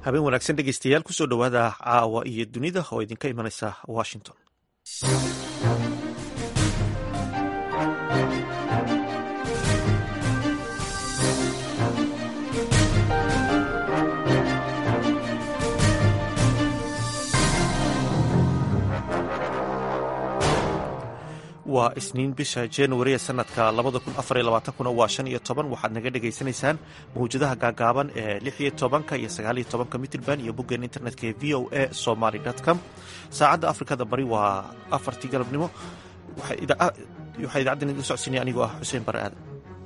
habeen wanaagsan dhegeystayaal kusoo dhowaada caawa iyo dunida oo idinka imanaysa washington waa isniin bisha januari ee sanadka kuna waa shan iyo toban waxaad naga dhagaysanaysaan mawjadaha gaagaaban ee lix iyo tobanka iyo sagaal iyo tobanka mitrban iyo boggeen internetka ee v o a somaly com saacadda afrikada bari waa afartii galabnimo waxaa idaacaddan idin socodsiinaya anigoo ah xuseen bare aadan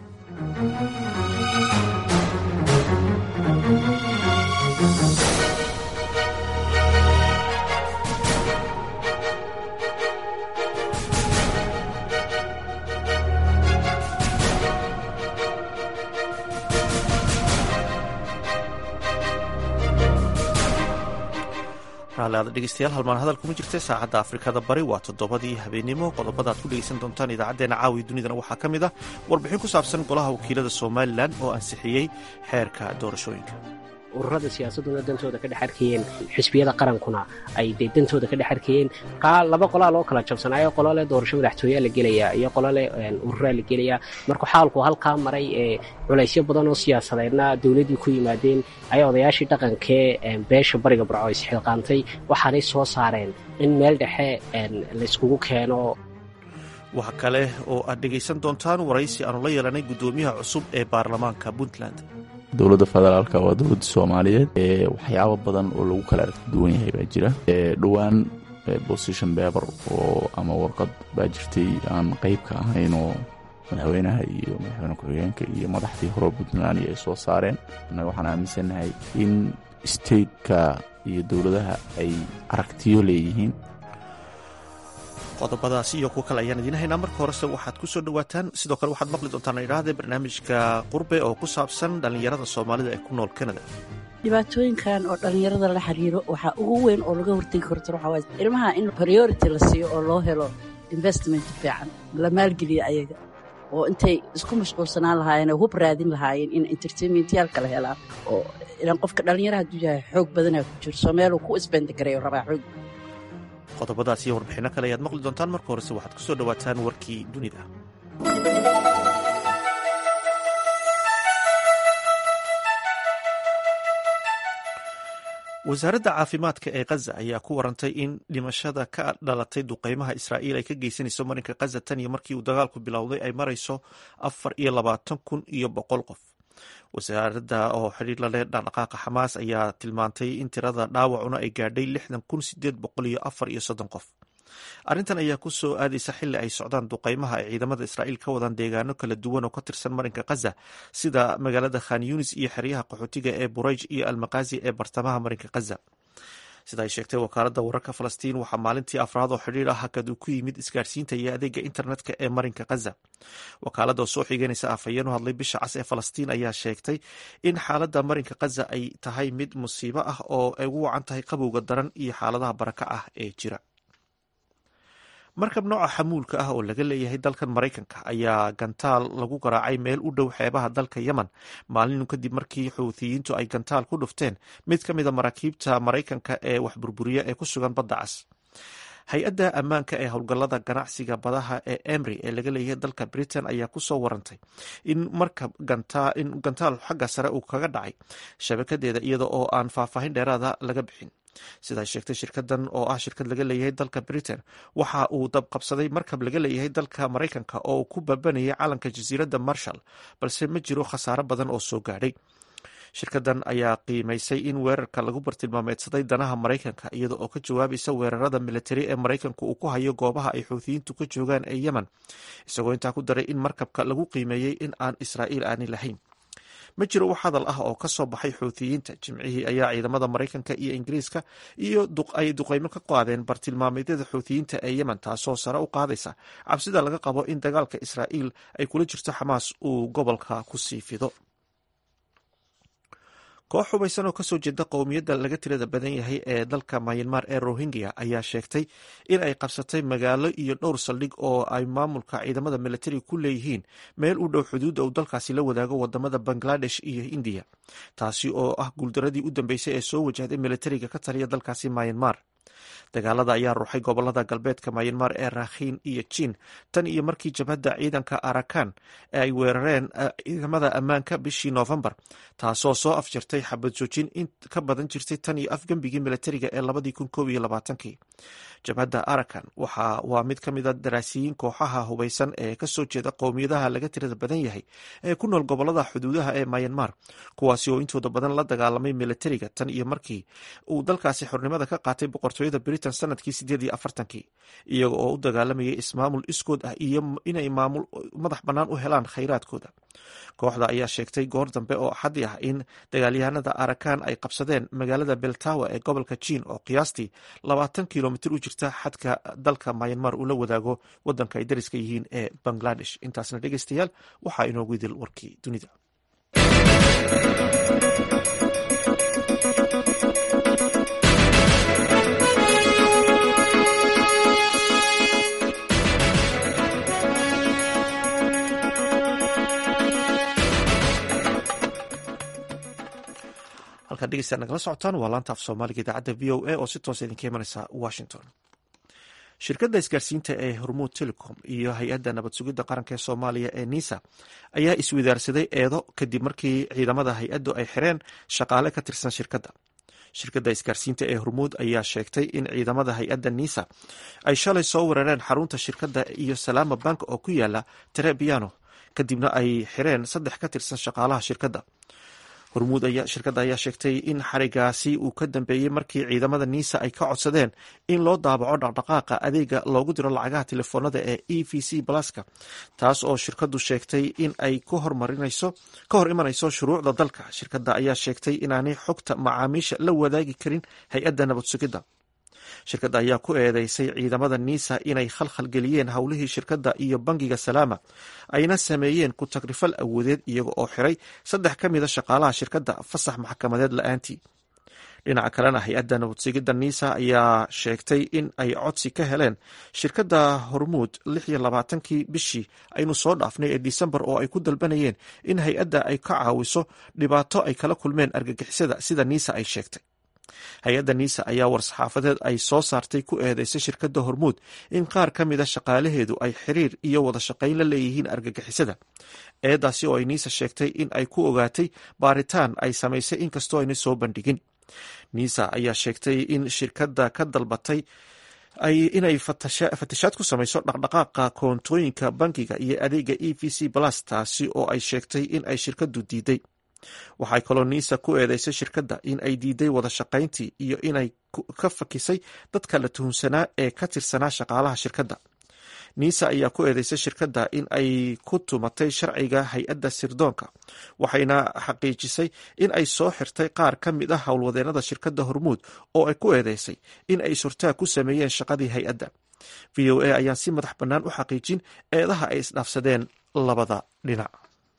raaliada dhegeystayaal halmaan hadal kuma jirta saacadda afrikada bari waa toddobadii habeenimo qodobada aad ku dhegeysan doontaan idaacaddeenna caawi dunidana waxaa ka mid ah warbixin ku saabsan golaha wakiilada somalilan oo ansixiyey xeerka doorashooyinka ururada siyaasaduna dantooda ka dhex arkayeen xisbiyada qarankuna ay dee dantooda ka dhex arkayeen laba qolaa loo kala jabsanaayo qolo leh doorasho madaxtooyaa la gelayaa iyo qolo leh ururaa la gelayaa marka xaalku halkaa maray ee culaysyo badan oo siyaasadeedna dowladdii ku yimaadeen ayaa odayaashii dhaqankee beesha bariga barco isxilqaantay waxaanay soo saareen in meel dhexe layskugu keeno waxa kale oo aad dhegaysan doontaan waraysi aanu la yeelanay guddoomiyaha cusub ee baarlamaanka puntland dowladda federaalka waa dowladda soomaaliyeed ee waxyaabo badan oo lagu kala aragti duwan yahay baa jira dhowaan position beber oo ama warqad baa jirtay aan qeyb ka ahayn oo madaxweynaha iyo madaxweyne ku-xigeenka iyo madaxdii hore puntland ay soo saareen annaga waxaan aaminsannahay in stateka iyo dowladaha ay aragtiyo leeyihiin qodobadaasi iyo kuwo kale ayaan idiin haynaa marka horese waxaad ku soo dhowaataan sidoo kale waxaad maqli doontaan idhaahde barnaamijka qurbe oo ku saabsan dhallinyarada soomaalida ee ku nool kanada dhibaatooyinkan oo dhallinyarada la xiriiro waxaa ugu weyn oo laga hortegi karto waxaa waay ilmaha in priority la siiyo oo loo helo investment fiican la maalgeliyo ayaga oo intay isku mashquulsanaan lahaayeen oo hub raadin lahaayeen in entertainmentyaal kala helaan oo ilaan qofka dhallinyaraha hadduu yahay xoog badanaa ku jiro soo meeluu ku isbendagareeyo rabaa xoog qodobadaas iyo warbixinno kale ayaad maqli doontaan marka horese waxaad ku soo dhowaataan warkii dunida wasaaradda caafimaadka ee khaza ayaa ku warantay in dhimashada ka dhalatay duqeymaha israa'iil ay ka geysanayso marinka khaza tan iyo markii uu dagaalku bilowday ay marayso afar iyo labaatan kun iyo boqol qof wasaaradda oo xidhiir la leh dhaqdhaqaaqa xamaas ayaa tilmaantay in tirada dhaawacuna ay gaadhay lixdan kun sideed boqol iyo afar iyo soddon qof arrintan ayaa ku soo aadaysa xilli ay socdaan duqeymaha ay ciidamada israa'iil ka wadaan deegaano kala duwan oo ka tirsan marinka khaza sida magaalada khan yunis iyo xeryaha qaxootiga ee burayj iyo almakazi ee bartamaha marinka khaza sida ay sheegtay wakaaladda wararka falastiin waxaa maalintii afraad oo xidhiir ah hakad uu ku yimid isgaarsiinta iyo adeega internetka ee marinka khaza wakaaladda oo soo xiganaysa afhayeen u hadlay bisha cas ee falastiin ayaa sheegtay in xaaladda marinka khaza ay tahay mid musiibo ah oo ay ugu wacan tahay qabowga daran iyo xaaladaha baraka ah ee jira markab nooca xamuulka ah oo laga leeyahay dalkan maraykanka ayaa gantaal lagu garaacay meel u dhow xeebaha dalka yemen maalinu kadib markii xuuthiyiintu ay gantaal ku dhufteen mid ka mida maraakiibta maraykanka ee wax burburiya ee ku sugan badda cas hay-adda ammaanka ee howlgallada ganacsiga badaha ee emry ee laga leeyahay dalka britain ayaa ku soo warantay in markab in gantaal xagga sare uu kaga dhacay shabakadeeda iyada oo aan faahfaahin dheeraada laga bixin sidaa sheegtay shirkadan oo ah shirkad laga leeyahay dalka britain waxa uu dabqabsaday markab laga leeyahay dalka maraykanka oo ku baabanayay calanka jasiiradda marshall balse ma jiro khasaaro badan oo soo gaadhay shirkadan ayaa qiimaysay in weerarka lagu bartilmaameedsaday danaha maraykanka iyada oo ka jawaabaysa weerarada militari ee maraykanku uu ku hayo goobaha ay xuuthiyiintu ka joogaan ee yemen isagoo intaa ku daray in markabka lagu qiimeeyey in aan israa'iil aanay lahayn ma jiro wax hadal ah oo ka soo baxay xuuthiyiinta jimcihii ayaa ciidamada maraykanka iyo ingiriiska iyo ay duqeymo ka qaadeen bartilmaameedyada xuuthiyiinta ee yemen taasoo sare u qaadaysa cabsida laga qabo in dagaalka israa'iil ay kula jirto xamaas uu gobolka ku sii fido koox hubaysan oo kasoo jeeda qowmiyadda laga tirada badan yahay ee dalka mayanmar ee rohingya ayaa sheegtay in ay qabsatay magaalo iyo dhowr saldhig oo ay maamulka ciidamada militariga ku leeyihiin meel u dhow xuduudda uu dalkaasi la wadaago wadamada bangladesh iyo indiya taasi oo ah guuldaradii u dambeysay ee soo wajahday militariga ka taliya dalkaasi mayanmar dagaalada ayaa ruuxay gobolada galbeedka mayanmar ee rakhiin iyo jiin tan iyo markii jabhadda ciidanka arakan ay weerareen ciidamada ammaanka bishii noofembar taasoo soo afjartay xabad joojin in ka badan jirtay tan iyo afgembigii militariga ee labadii kun koob iyo labaatankii jabhadda arakan waxa waa mid ka mida daraasiyiin kooxaha hubaysan ee kasoo jeeda qowmiyadaha laga tirada badan yahay ee ku nool gobolada xuduudaha ee mayanmar kuwaasi oo intooda badan la dagaalamay militariga tan iyo markii uu dalkaasi xornimada ka qaatay boqortooyada britain sanadkii sideed iyo afartankii iyaga oo u dagaalamayay ismaamul iskood ah iyo inay maamul madax bannaan u helaan khayraadkooda kooxda ayaa sheegtay goor dambe oo axaddi ah in dagaalyahanada arakan ay qabsadeen magaalada beltawa ee gobolka jiin oo qiyaastii labaatan kilomitr u jirta xadka dalka mayanmar uu la wadaago wadanka ay dariska yihiin ee bangladesh intaasna dhegeystayaal waxaa inoogu idil warkii dunida halkaad dhegeystaad nagala socotaan waa laanta af soomaaliga idaacadda v o a oo si toosa idinka imanaysa washington shirkadda isgaarsiinta ee hormuud telecom iyo hay-adda nabad sugidda qaranka ee soomaaliya ee nisa ayaa iswadaarsaday eedo kadib markii ciidamada hay-addu ay xireen shaqaale ka tirsan shirkadda shirkadda isgaarsiinta ee hormuud ayaa sheegtay in ciidamada hay-adda nisa ay shalay soo weerareen xarunta shirkadda iyo salaama bank oo ku yaala trebiano kadibna ay xireen saddex ka tirsan shaqaalaha shirkadda hormuud shirkadda ayaa sheegtay in xarigaasi uu ka dambeeyey markii ciidamada nisa ay ka codsadeen in loo daabaco dhaqdhaqaaqa adeega loogu diro lacagaha telefoonada ee e v c blaska taas oo shirkaddu sheegtay in ay ka hor imanayso shuruucda dalka shirkadda ayaa sheegtay inaanay xogta macaamiisha la wadaagi karin hay-adda nabad sugidda shirkadda ayaa ku eedeysay ciidamada nisa inay khalkhal geliyeen howlihii shirkadda iyo bangiga salaama ayna sameeyeen ku tagrifal awoodeed iyaga oo xiray saddex ka mida shaqaalaha shirkadda fasax maxkamadeed la-aantii dhinaca kalena hay-adda nabadsugidda nisa ayaa sheegtay in ay codsi ka heleen shirkadda hormuud lix iyo labaatankii bishii aynu soo dhaafnay ee disembar oo ay ku dalbanayeen in hay-adda ay ka caawiso dhibaato ay kala kulmeen argagixisada sida nisa ay sheegtay hay-adda nisa ayaa war-saxaafadeed ay soo saartay ku eedeysay shirkadda hormuud in qaar ka mida shaqaalaheedu ay xiriir iyo wada shaqayn la leeyihiin argagixisada eedaasi oo ay nisa sheegtay in ay ku ogaatay baaritaan ay samaysay inkastoo ayna soo bandhigin nisa ayaa sheegtay in shirkadda ka dalbatay inay fatashaad ku samayso dhaqdhaqaaqa koontooyinka bankiga iyo adeega e v c plus taasi oo ay sheegtay in ay shirkaddu diiday waxay kaloo nisa ku eedeysay shirkadda in ay diiday wada shaqayntii iyo inay ka fakisay dadka la tuhunsanaa ee ka tirsanaa shaqaalaha shirkadda nisa ayaa ku eedeysay shirkadda in ay ku tumatay sharciga hay-adda sirdoonka waxayna xaqiijisay in ay soo xirtay qaar ka mid ah howlwadeenada shirkadda hormuud oo ay ku eedeysay in ay surtaag ku sameeyeen shaqadii hay-adda v o a ayaan si madax bannaan u xaqiijin eedaha ay isdhaafsadeen labada dhinac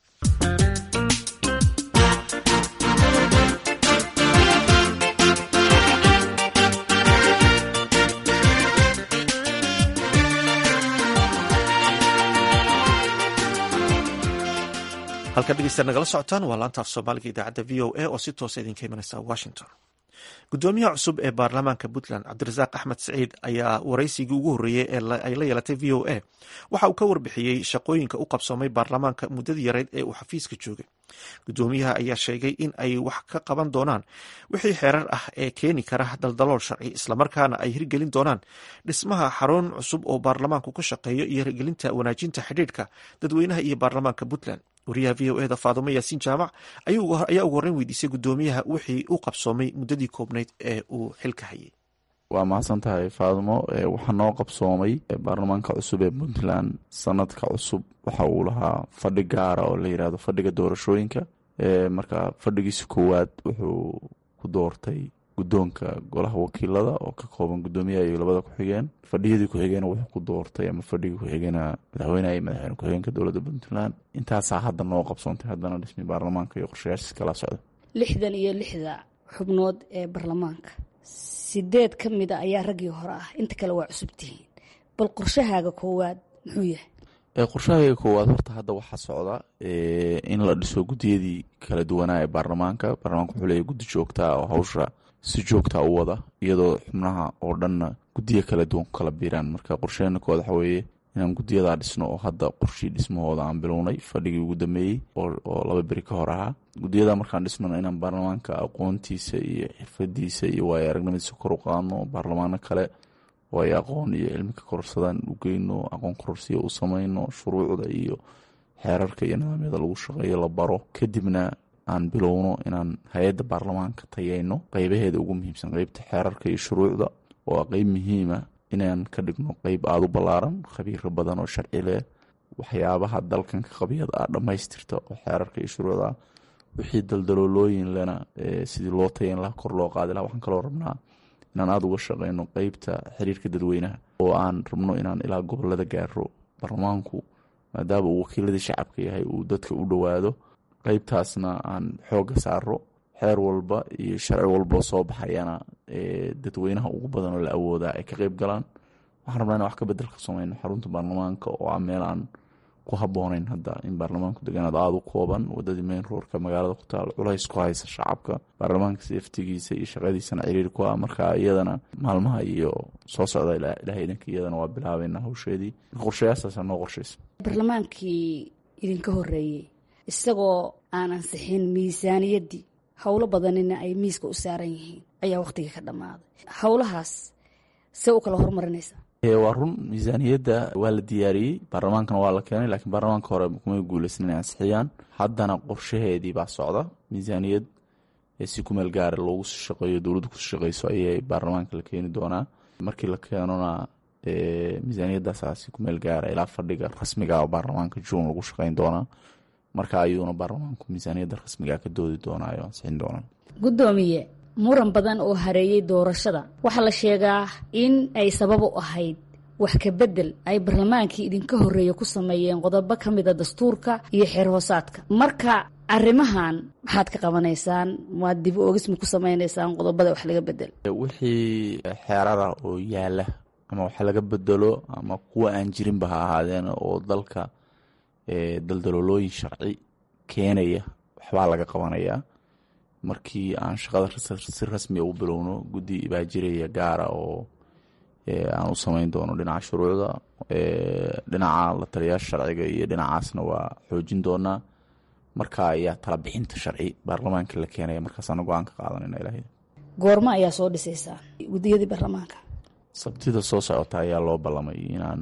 halka dhegeysta nagala socotaan waa laanta af soomaaliga idaacadda v o a oo si toosa idinka imanaysa washington gudoomiyaha cusub ee baarlamaanka puntland cabdirasaaq axmed saciid ayaa waraysigii ugu horreeyey ee ay la yeelatay v o a waxa uu ka warbixiyey shaqooyinka u qabsoomay baarlamaanka muddadii yareyd ee uu xafiiska joogay gudoomiyaha ayaa sheegay in ay wax ka qaban doonaan wixii xeerar ah ee keeni kara daldalool sharci islamarkaana ay hirgelin doonaan dhismaha xarun cusub oo baarlamaanku ka shaqeeyo iyo hirgelinta wanaajinta xidhiidhka dadweynaha iyo baarlamaanka puntland wariyaha v o eda faadumo yaasiin jaamac ayaa ugu horreyn weydiisay gudoomiyaha wixii u qabsoomay muddadii koobnayd ee uu xilka hayay waa mahadsan tahay faadumo waxaa noo qabsoomay baarlamaanka cusub ee puntland sanadka cusub waxa uu lahaa fadhi gaara oo la yidhaahdo fadhiga doorashooyinka marka fadhigiisa koowaad wuxuu ku doortay guddoonka golaha wakiilada oo ka kooban guddoomiyaha iyo labada ku-xigeen fadhiyadii ku-xigeen wuxuu ku doortay ama fadhigii ku-xigeenaa madaxweyneha iyo madaxweyne ku-xigeenka dowladda puntland intaasaa hadda noo qabsoontay haddana dhismi baarlamaanka iyo qorshayaashiis kala socda lixdan iyo lixda xubnood ee baarlamaanka sideed ka mida ayaa raggii hore ah inta kale waa cusub tihiin bal qorshahaaga koowaad muxuu yahay qorshahayga koowaad horta hadda waxaa socda in la dhiso guddiyadii kala duwanaa ee baarlamaanka baarlamaanka wuxuu leeyahy guddi joogtaa oo hawsha si joogtaa u wada iyadoo xubnaha oo dhanna guddiya kala duwan ku kala biiraan marka qorsheena koowaad waxa weeye inaan guddiyadaa dhisno oo hadda qorshii dhismahooda aan bilownay fadhigii ugu dambeeyey oo laba beri ka hor ahaa guddiyada markaan dhisnona inaan baarlamaanka aqoontiisa iyo xirfadiisa iyo waayo aragnimadiisa kor u qaadno baarlamaano kale oo ay aqoon iyo cilmi ka kororsadaan u geyno aqoon kororsiya u samayno shuruucda iyo xeerarka iyo nidaamyada lagu shaqeeyo la baro kadibna aan bilowno inaan hay-adda baarlamaanka tayeyno qeybaheeda ugu muhiimsan qeybta xeerarka iyo shuruucda oo a qeyb muhiima inaan ka dhigno qeyb aada u ballaaran khabiiro badan oo sharci leh waxyaabaha dalkan ka qabyada ah dhammaystirta oo xeerarka iyo shuruucda wixii daldaloolooyin lena sidii loo tayan laha kor loo qaadi laha waxaan kaloo rabnaa inaan aada uga shaqeyno qeybta xiriirka dadweynaha oo aan rabno inaan ilaa gobolada gaaro baarlamaanku maadaama uu wakiiladii shacabka yahay uu dadka u dhowaado qeybtaasna aan xooga saaro xeer walba iyo sharci walbao soo baxayana dadweynaha ugu badan oo la awoodaa ay ka qeyb galaan waxaan rabnaa in wax ka bedel ka sameyno xarunta baarlamaanka oo ah meel aan ku habooneyn hadda in baarlamaanku deganaad aada u kooban wadadii mayn roorka magaalada ku taal culays ku haysa shacabka baarlamaanka seeftigiisa iyo shaqadiisana ciriiri ku ah marka iyadana maalmaha iyo soo socda ilahay idinka iyadana waa bilaabeyna hawsheedii qorshayaasaasaa noo qorshaysa baarlamaankii idinka horeeyey isagoo aan ansixin miisaaniyaddii howlo badanina ay miiska u saaran yihiin ayaa wakhtiga ka dhammaaday howlahaas see u kala horumarinaysa waa run miisaaniyadda waa la diyaariyey baarlamaankana waa la keenay laakiin baarlamaanka hore kumay guuleysan inay ansixiyaan haddana qorshaheedii baa socda miisaaniyad si kumeel gaara loogu sii shaqeeyo dowladdu kusii shaqeyso ayay baarlamaanka la keeni doonaa markii la keenona miisaaniyaddaasa si kumeel gaara ilaa fadhiga rasmiga baarlamaanka juun lagu shaqeyn doonaa marka ayuuna baarlamaanku miisaaniyadda rasmiga ka doodi doonaayo ansixin doonaa guddoomiye muran badan oo hareeyey doorashada waxaa la sheegaa in ay sabab u ahayd wax ka bedel ay barlamaankii idinka horreeya ku sameeyeen qodobo ka mida dastuurka iyo xeer hoosaadka marka arrimahan maxaad ka qabanaysaan maad dib oogisma ku samaynaysaan qodobada wax laga bedel wixii xeerara oo yaala ama wax laga bedelo ama kuwa aan jirinba ha ahaadeen oo dalka daldaloolooyin sharci keenaya waxbaa laga qabanayaa markii aan shaqada si rasmiga u bilowno guddi baa jiraya gaara oo aan u sameyn doono dhinaca shuruucda dhinaca la taliyaasha sharciga iyo dhinacaasna waa xoojin doonaa marka ayaa tala bixinta sharci baarlamaanka la keenaya markaasaana go-aan ka qaadanayna ilaah goormo ayaa soo dhisaysaa guddiyadii baarlamaanka sabtida soo socota ayaa loo ballamay inaan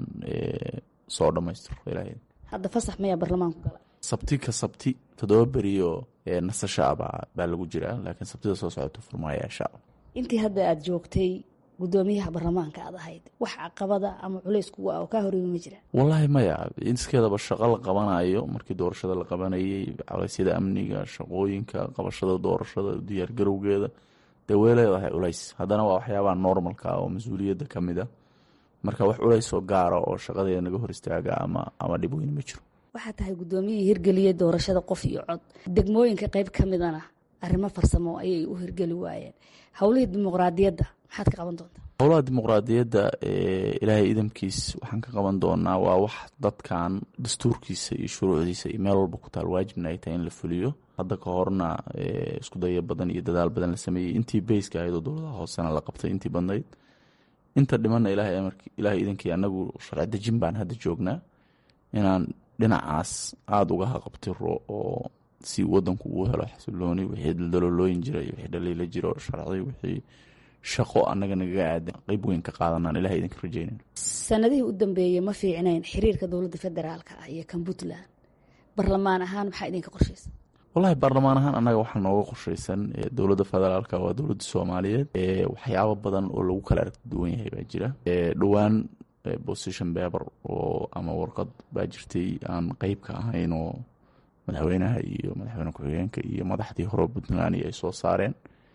soo dhammaystiro ilaah hadda fasax mayaa baarlamaanku gala sabti ka sabti toddoba beriyo nasasha aba baa lagu jiraa laakiin sabtida soo socota furmaaya insha alla intii hadda aada joogtay guddoomiyaha baarlamaanka aad ahayd wax caqabada ama culays kuga ah oo kaa horeeyay ma jira wallaahi maya inskeedaba shaqo la qabanayo markii doorashada la qabanayay culeysyada amniga shaqooyinka qabashada doorashada diyaargarowgeeda dee way leedahay culays haddana waa waxyaabaha normalka oo mas-uuliyadda ka mid a marka wax culays oo gaara oo shaqadeeda naga hor istaaga ama ama dhib weyn ma jiro waxaa tahay guddoomiyihii hirgeliyey doorashada qof iyo cod degmooyinka qayb ka midana arrimo farsamo ayay u hirgeli waayeen howlihii dimuqraadiyadda maxaad ka qaban doontaa howlaha dimuqraadiyadda ilaahay idamkiis waxaan ka qaban doonaa waa wax dadkan dastuurkiisa iyo shuruucdiisa iyo meel walba ku taal waajibna ay tahay in la fuliyo hadda ka horna isku daya badan iyo dadaal badan la sameeyey intii beyska ahayd oo dowladaha hoosena la qabtay intii badnayd inta dhimanna ilaahay idankii anagu sharci dejin baan hadda joognaa inaan dhinacaas aada uga haqabtiro oo si wadanku uu helo xasilooni wixii daldaloolooyin jira iyo wixii dhaliila jiro sharci wixii shaqo annaga nagaga aadan qeyb weyn ka qaadanaan ilahay idinka rajeynan sanadihii u dambeeyey ma fiicnayn xiriirka dowladda federaalka ah iyo kan puntland barlamaan ahaan maxaa idinka qorshaysa wallahi baarlamaan ahaan annaga waxaa nooga qorshaysan dowladda federaalka waa dowladda soomaaliyeed waxyaabo badan oo lagu kala aragti duwan yahay baa jira dhowaan position paper oo ama warqad baa jirtay aan qeyb ka ahayn oo madaxweynaha iyo madaxweyne ku-xigeenka iyo madaxdii hore puntland ay soo saareen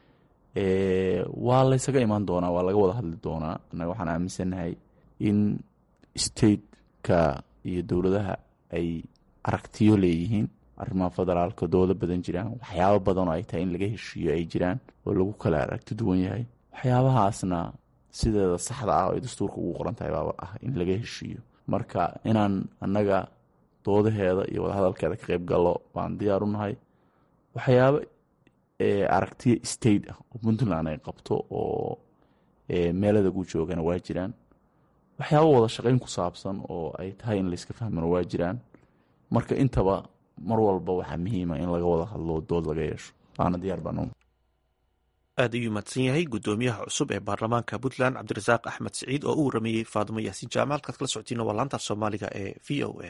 waa laysaga imaan doonaa waa laga wada hadli doonaa annaga waxaan aaminsannahay in stateka iyo dowladaha ay aragtiyo leeyihiin arrimaha federaalka doodo badan jiraan waxyaabo badan oo ay tahay in laga heshiiyo ay jiraan oo lagu kala aragti duwan yahay waxyaabahaasna sideeda saxda ah oo ay dastuurka ugu qoran tahay baaba ah in laga heshiiyo marka inaan annaga doodaheeda iyo wadahadalkeeda ka qayb gallo baan diyaar u nahay waxyaabo aragtiya state ah oo puntland ay qabto oo meelada gu joogana waa jiraan waxyaabo wada shaqayn ku saabsan oo ay tahay in layska fahmano waa jiraan marka intaba mar walba waxaa muhiima in laga wada hadlo dood laga yeesho waana diyaar baan aad ayuu mahadsan yahay guddoomiyaha cusub ee baarlamaanka puntland cabdirasaaq axmed siciid oo u warameeyey faadimo yaasiin jaamac halkaad kala socotiina waa laantaaf soomaaliga ee v o a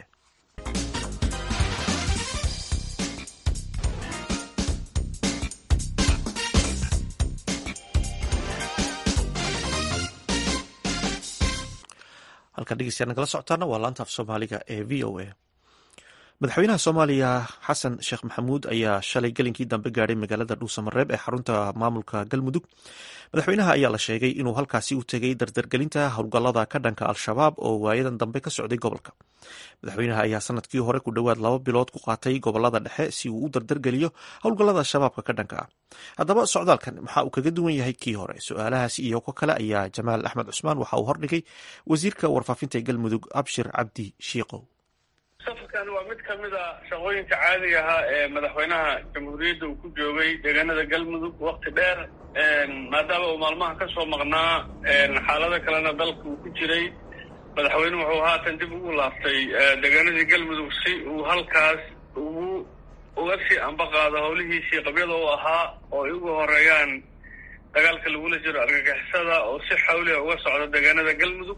halkaan dhegeystayaa nagala socotaana waa laantaaf soomaaliga ee v o a madaxweynaha soomaaliya xasan sheekh maxamuud ayaa shalay gelinkii dambe gaadhay magaalada dhuusamareeb ee xarunta maamulka galmudug madaxweynaha ayaa la sheegay inuu halkaasi u tegay dardargelinta howlgallada ka dhanka al-shabaab oo waayadan dambe ka socday gobolka madaxweynaha ayaa sanadkii hore ku dhowaad laba bilood ku qaatay gobolada dhexe si uu u dardargeliyo howlgallada shabaabka ka dhanka ah haddaba socdaalkan maxaa uu kaga duwan yahay kii hore su-aalahaas iyo ko kale ayaa jamaal axmed cusmaan waxa uu hordhigay wasiirka warfaafinta ee galmudug abshir cabdi shiiqow safarkan waa mid ka mid a shaqooyinka caadiga ahaa ee madaxweynaha jamhuuriyadda uu ku joogay deegaanada galmudug wakti dheer maadaama uu maalmaha ka soo maqnaa xaalado kalena dalka uu ku jiray madaxweyne wuxuu haatan dib ugu laaftay deegaanadii galmudug si uu halkaas ugu uga sii ambaqaado howlihiisii qabyada u ahaa oo ay ugu horeeyaan dagaalka lagula jiro argagixisada oo si xawliha uga socda deegaanada galmudug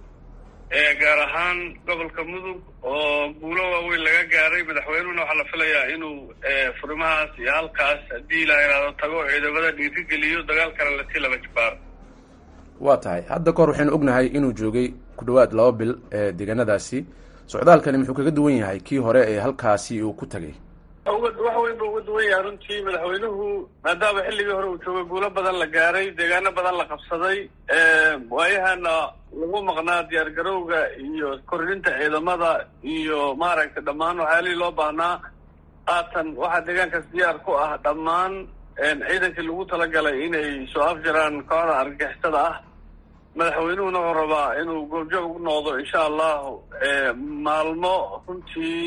gaar ahaan gobolka mudug oo guulo waaweyn laga gaaray madaxweynuhuna waxaa la filayaa inuu furimahaas iyo halkaas haddii la yidhaahdo tago ciidamada dhiirigeliyo dagaalkana lasii laba jibaaro waa tahay hadda kahor waxaynu ognahay inuu joogay ku dhowaad laba bil ee deegaanadaasi socdaalkani muxuu kaga duwan yahay kii hore ee halkaasi uu ku tagay wax weyn buu uga duwan yahay runtii madaxweynuhu maadaama xilligii hore uu joogay guulo badan la gaaray deegaano badan la qabsaday waayahana lagu maqnaa diyaar garowga iyo kordhinta ciidamada iyo maaragtay dhammaan waxyaalihii loo baahnaa haatan waxaa deegaankaas diyaar ku ah dhammaan ciidankii lagu talagalay inay soo afjaraan kooxda argagixisada ah madaxweynuhuna wuxuu rabaa inuu goobjoog u noqdo insha allahu maalmo runtii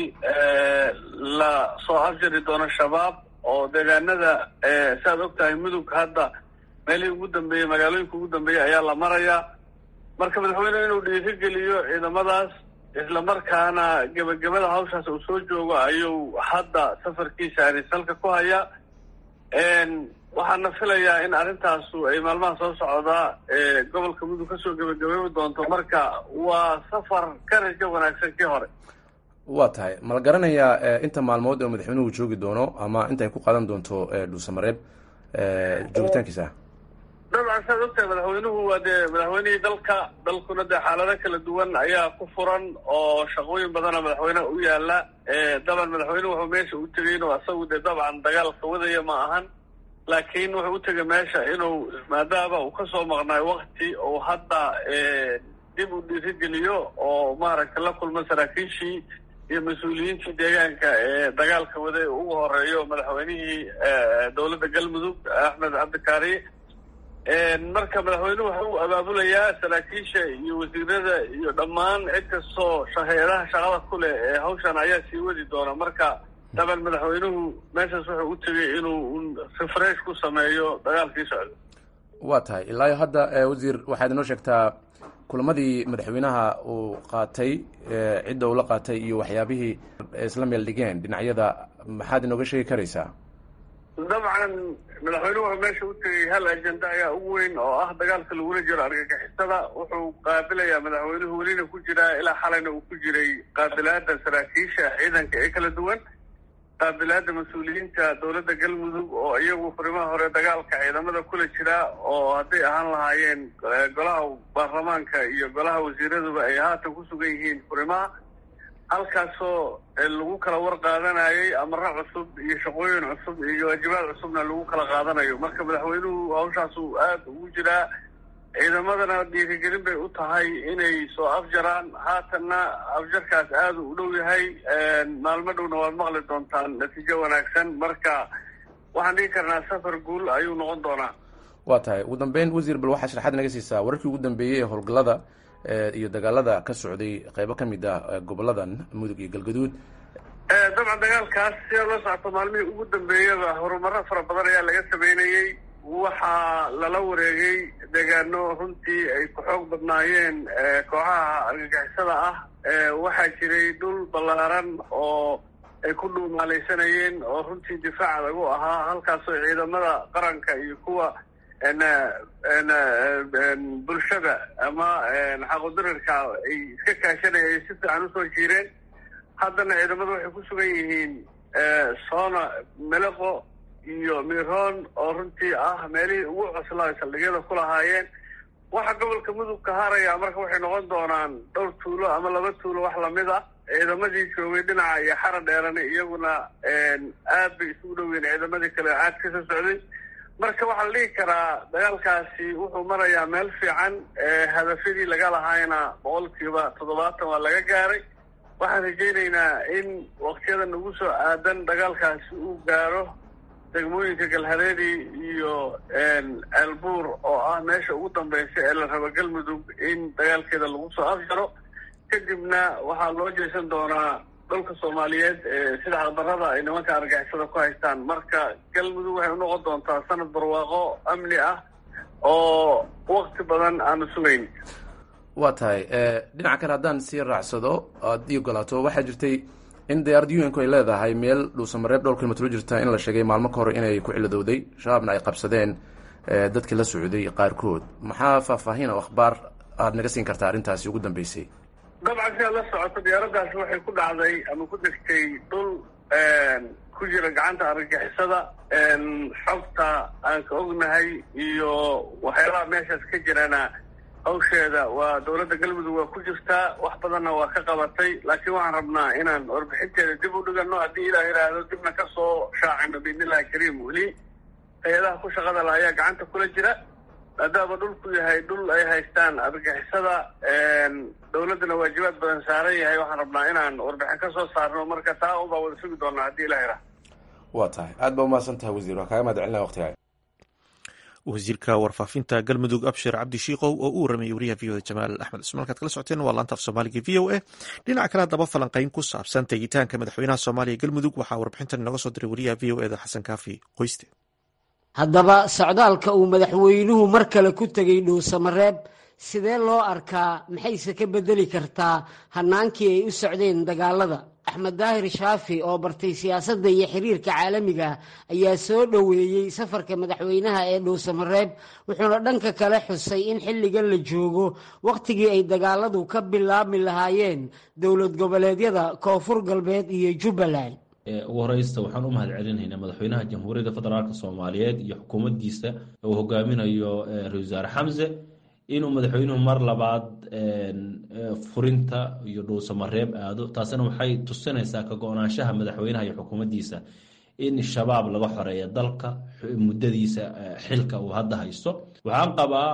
la soo afjari doono shabaab oo deegaanada saaad og tahay mudug hadda meelihii ugu dambeeyey magaalooyinka ugu dambeeyey ayaa la marayaa marka madaxweynuhu inuu dhiirigeliyo ciidamadaas isla markaana gebagabada hawshaas uu soo joogo ayuu hadda safarkiisa ani salka ku hayaa waxaana filayaa in arrintaasu ay maalmaha soo socdaa gobolka mudug kasoo gebagabeebi doonto marka waa safar ka rajo wanaagsan kii hore waa tahay ma la garanayaa inta maalmood oo madaxweynuhu joogi doono ama inta ay ku qaadan doonto dhuusamareeb joogitaankiisa dabcan saad ogtahay madaxweynuhu waa dee madaxweynihii dalka dalkuna dee xaalado kala duwan ayaa ku furan oo shaqooyin badana madaxweyneha u yaala daban madaxweynuhu wuxuu meesha u tegay inuu asagu dee dabcan dagaalka wadaya ma ahan laakiin wuxuu u tegay meesha inuu maadaama uu kasoo maqnaay wakti oo hadda dib u dhiirigeliyo oo maaragtay la kulma saraakiishii iyo mas-uuliyiintii deegaanka ee dagaalka waday ugu horeeyo madaxweynihii dowladda galmudug axmed cabdikaari marka madaxweynuhu waxa uu abaabulayaa saraakiisha iyo wasiirada iyo dhammaan cid kastoo hay-adaha shaqada ku leh ee hawshan ayaa sii wadi doona marka daban madaxweynuhu meeshaas wuxuu u tegay inuu refresh ku sameeyo dagaalkii socda waa tahay ilaayo hadda wasiir waxaad inoo sheegtaa kulamadii madaxweynaha uu qaatay cidda uu la qaatay iyo waxyaabihii isla meel dhigeen dhinacyada maxaad inooga sheegi karaysaa dabcan madaxweynuhu wuxuu meesha u tegay hal ajenda ayaa ugu weyn oo ah dagaalka lagula jiro argagixisada wuxuu qaabilayaa madaxweynuhu welina ku jiraa ilaa xalayna uu ku jiray qaabilaada saraakiisha ciidanka ee kala duwan qaabilaada mas-uuliyiinta dowladda galmudug oo iyagu furimaha hore dagaalka ciidamada kula jira oo hadday ahaan lahaayeen golaha baarlamaanka iyo golaha wasiiraduba ay haatan ku sugan yihiin furimaha halkaasoo lagu kala war qaadanayay amaro cusub iyo shaqooyin cusub iyo waajibaad cusubna lagu kala qaadanayo marka madaxweynuhu hawshaasuu aada ugu jiraa ciidamadana dhiirigelin bay u tahay inay soo afjaraan haatanna afjarkaas aada u dhow yahay maalmo dhowna waad maqli doontaan natiijo wanaagsan marka waxaan dhigi karnaa safar guul ayuu noqon doonaa waa tahay ugu dambeyn wasiir bal waxaa sharaxaad naga siisaa wararkii ugu dambeeyey ee howlgallada iyo dagaalada ka socday qeybo ka mid ah goboladan mudug iyo galgaduud dabcan dagaalkaas sida la socto maalmihii ugu dambeeyaba horumaro fara badan ayaa laga sameynayey waxaa lala wareegay deegaano runtii ay ku xoog badnaayeen kooxaha argagixisada ah waxaa jiray dhul ballaaran oo ay ku dhuumaalaysanayeen oo runtii difaac lagu ahaa halkaasoo ciidamada qaranka iyo kuwa bulshada ama xaqudirirka ay iska kaashanaya ay si fiican usoo jiireen haddana ciidamadu waxay ku sugan yihiin soona meleqo iyo miroon oo runtii ah meelihii ugu coslaa saldhigyada ku lahaayeen waxa gobolka mudug ka haraya marka waxay noqon doonaan dhowr tuulo ama laba tuulo wax lamid ah ciidamadii joogay dhinaca iyo xara dheerani iyaguna aad bay isugu dhoween ciidamadii kale caad ka soo socday marka waxaa la dhihi karaa dagaalkaasi wuxuu marayaa meel fiican hadafyadii laga lahaayna boqolkiiba toddobaatan waa laga gaaray waxaan rajaynaynaa in waktiyadan ugu soo aadan dagaalkaasi uu gaaro degmooyinka galhareeri iyo ceelbuur oo ah meesha ugu dambeysa ee la rabo galmudug in dagaalkeeda lagu soo afjaro kadibna waxaa loo jeesan doonaa dhulka soomaaliyeed sida xaqdarrada ay nimanka argixisada ku haystaan marka galmudug waxay unoqon doontaa sanad barwaaqo amni ah oo wakti badan aanu sugayn waa tahay dhinaca kale haddaan sii raacsado aad ii ogolaato waxaa jirtay in diyaarad un ku ay leedahay meel dhuusamareeb dhowr kilomitr u jirta in la sheegay maalmo ka hore inay ku ciladowday shabaabna ay qabsadeen dadkii la socday qaarkood maxaa faahfaahin oo akhbaar aada naga siin kartaa arrintaasi ugu dambeysay dabcan sidaad la socoto diyaaraddaasi waxay ku dhacday ama ku degtay dhul ku jira gacanta argagixisada xogta aan ka ognahay iyo waxyaalaha meeshaas ka jirana hawsheeda waa dowladda galmudug waa ku jirtaa wax badanna waa ka qabatay laakiin waxaan rabnaa inaan warbixinteeda dib u dhigano haddii ilaah yidhaahdo dibna ka soo shaacino biidnillahi kariim weli hay-adaha ku shaqada la ayaa gacanta kula jira maadaama dhulku yahay dhul ay haystaan argagixisada dowladdana waajibaad badan saaran yahay waxaan rabnaa inaan warbixin ka soo saarno marka taa un baa wada sugi doonaa haddii ilah yidhaahdo waa tahay aad baa umahadsan tahay wasiir waa kaaga mahad celinaya waqtigaa wasiirka warfaafinta galmudug abshir cabdi shiikow oo u waramayay wariyaha v o da jamaal axmed cusmaan halkaad kala socoteen waa laanta af soomaaliga v o a dhinaca kale haddaba falanqeyn ku saabsan tegitaanka madaxweynaha soomaaliya galmudug waxaa warbixintan inooga soo diray wariyaha v o eda xasan kaafi qoyste haddaba socdaalka uu madaxweynuhu mar kale ku tegey dhuusamareeb sidee loo arkaa maxayse ka bedeli kartaa hannaankii ay u socdeen dagaalada axmed daahir shaafi oo bartay siyaasadda iyo xiriirka caalamiga ayaa soo dhoweeyey safarka madaxweynaha ee dhuusamareeb wuxuuna dhanka kale xusay in xilligan la joogo wakhtigii ay dagaaladu ka bilaabmi lahaayeen dowlad goboleedyada koonfur galbeed iyo jubbaland ugu horeysta waxaan u mahad celinaynaa madaxweynaha jamhuuriyadda federaalk soomaaliyeed iyo xukuumaddiisa uu hogaaminayo ra-isul wasaare xamse inuu madaxweynuhu mar labaad furinta iyo dhuusamareeb aado taasina waxay tusinaysaa ka go-naanshaha madaxweynaha iyo xukuumaddiisa in shabaab laga xoreeya dalka muddadiisa xilka uu hadda haysto waxaan qabaa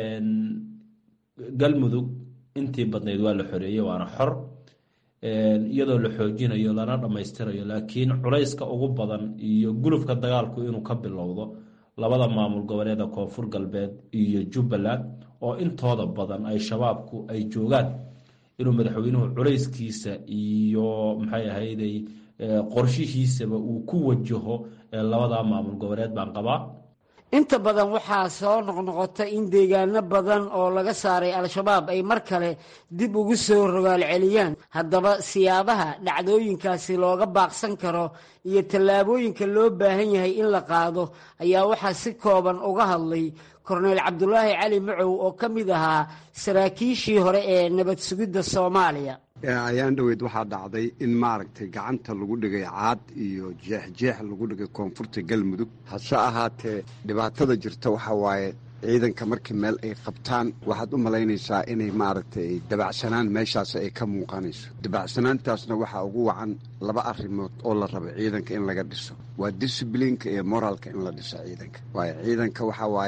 galmudug intii badnayd waa la xoreeyey waana xor iyadoo la xoojinayo lana dhammaystirayo laakiin culayska ugu badan iyo gulufka dagaalku inuu ka bilowdo labada maamul goboleeda koonfur galbeed iyo jubbaland oo intooda badan ay shabaabku ay joogaan inuu madaxweynuhu culayskiisa iyo maxay ahayday qorshihiisaba uu ku wajaho labada maamul goboleed baan qabaa inta badan waxaa soo noqnoqota in deegaano badan oo laga saaray al-shabaab ay mar kale dib ugu soo rogaal celiyaan haddaba siyaabaha dhacdooyinkaasi looga baaqsan karo iyo tallaabooyinka loo baahan yahay in la qaado ayaa waxaa si kooban uga hadlay korneyl cabdulaahi cali macow oo ka mid ahaa saraakiishii hore ee nabad sugidda soomaaliya ayaan dhoweyd waxaa dhacday in maaragtay gacanta lagu dhigay caad iyo jeexjeex lagu dhigay koonfurta galmudug hase ahaatee dhibaatada jirta waxaa waaye ciidanka markii meel ay qabtaan waxaad u malaynaysaa inay maaragtay dabacsanaan meeshaas ay ka muuqanayso dabacsanaantaasna waxaa ugu wacan laba arrimood oo la rabo ciidanka in laga dhiso waa disiblinka iyo moraalka in la dhiso ciidanka waayo ciidanka waxaa waaye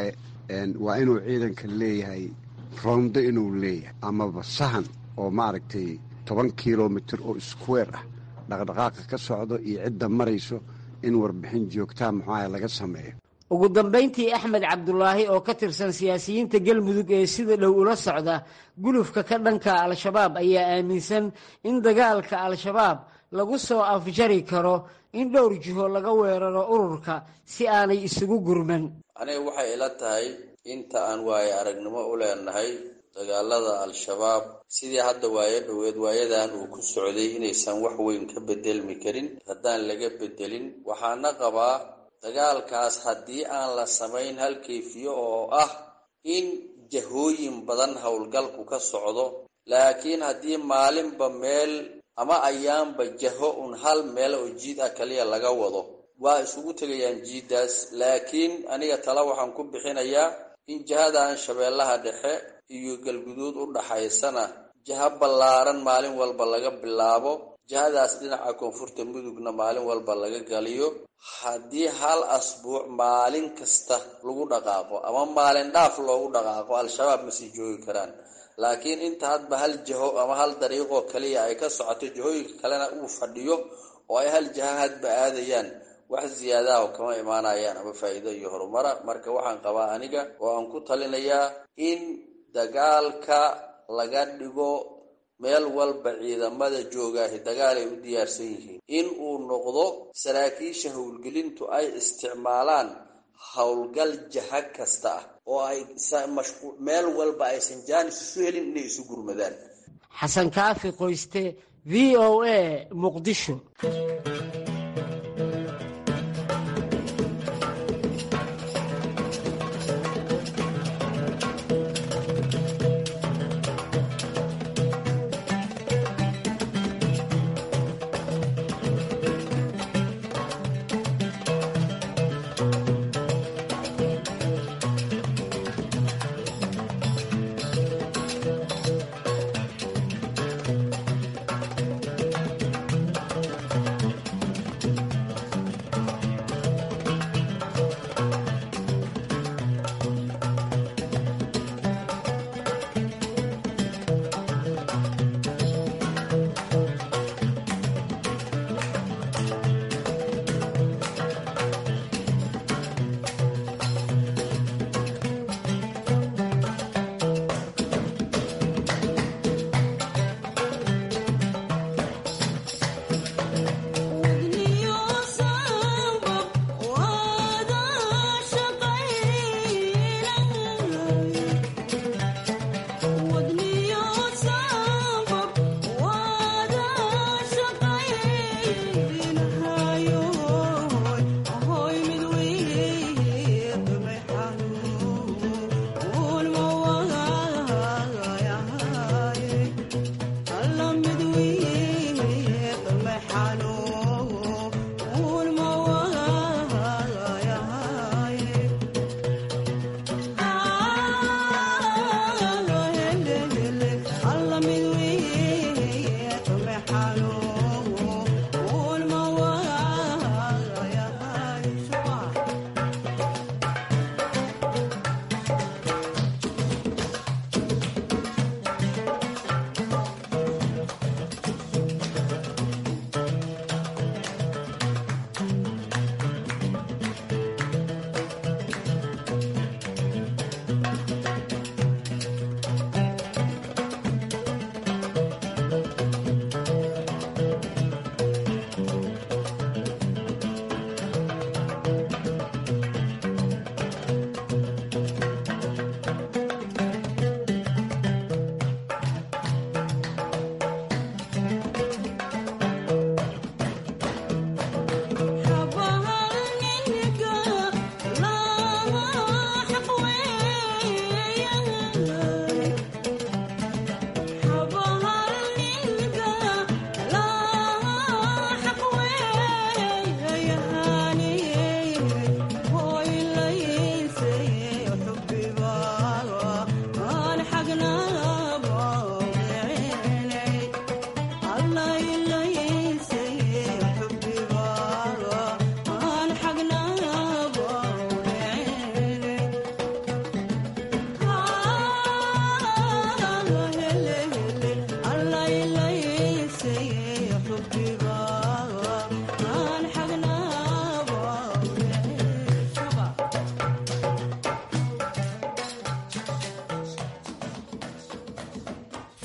waa inuu ciidanka leeyahay roondo inuu leeyahay amaba sahan oo maaragtay toban kilomitir oo square ah dhaqdhaqaaqa ka socdo iyo cidda marayso in warbixin joogtaa muxuaha laga sameeyo ugu dambayntii axmed cabdulaahi oo ka tirsan siyaasiyiinta galmudug ee sida dhow ula socda gulufka ka dhanka al-shabaab ayaa aaminsan in dagaalka al-shabaab lagu soo afjari karo in dhowr jiho laga weeraro ururka si aanay isugu gurman aniga waxay ila tahay inta aan waaye aragnimo u leenahay dagaalada al-shabaab sidii hadda waayo dhoweed waayadan uu ku socday inaysan wax weyn ka bedelmi karin haddaan laga bedelin waxaana qabaa dagaalkaas haddii aan la samayn hal kayfiyo oo ah in jahooyin badan howlgalku ka socdo laakiin haddii maalinba meel ama ayaanba jaho un hal meel oo jiid ah kaliya laga wado waa isugu tegayaan jiiddaas laakiin aniga tala waxaan ku bixinayaa in jahadan shabeellaha dhexe iyo galguduud u dhaxaysana jaha ballaaran maalin walba laga bilaabo jahadaas dhinaca koonfurta mudugna maalin walba laga galiyo haddii hal asbuuc maalin kasta lagu dhaqaaqo ama maalin dhaaf loogu dhaqaaqo al-shabaab ma sii joogi karaan laakiin inta hadba hal jaho ama hal dariiqoo kaliya ay ka socoto jahooyinka kalena uu fadhiyo oo ay hal jaha hadba aadayaan wax ziyaadaha kama imaanayaan ama faa'iido iyo horumara marka waxaan qabaa aniga oo aan ku talinayaa in dagaalka laga dhigo meel walba ciidamada joogaahi dagaal ay u diyaarsan yihiin in uu noqdo saraakiisha howlgelintu ay isticmaalaan howlgal jaha kasta ah oo ay meel walba aysan jaanis isu helin inay isu gurmadaan xasan kaafi qoyste v o a muqdisho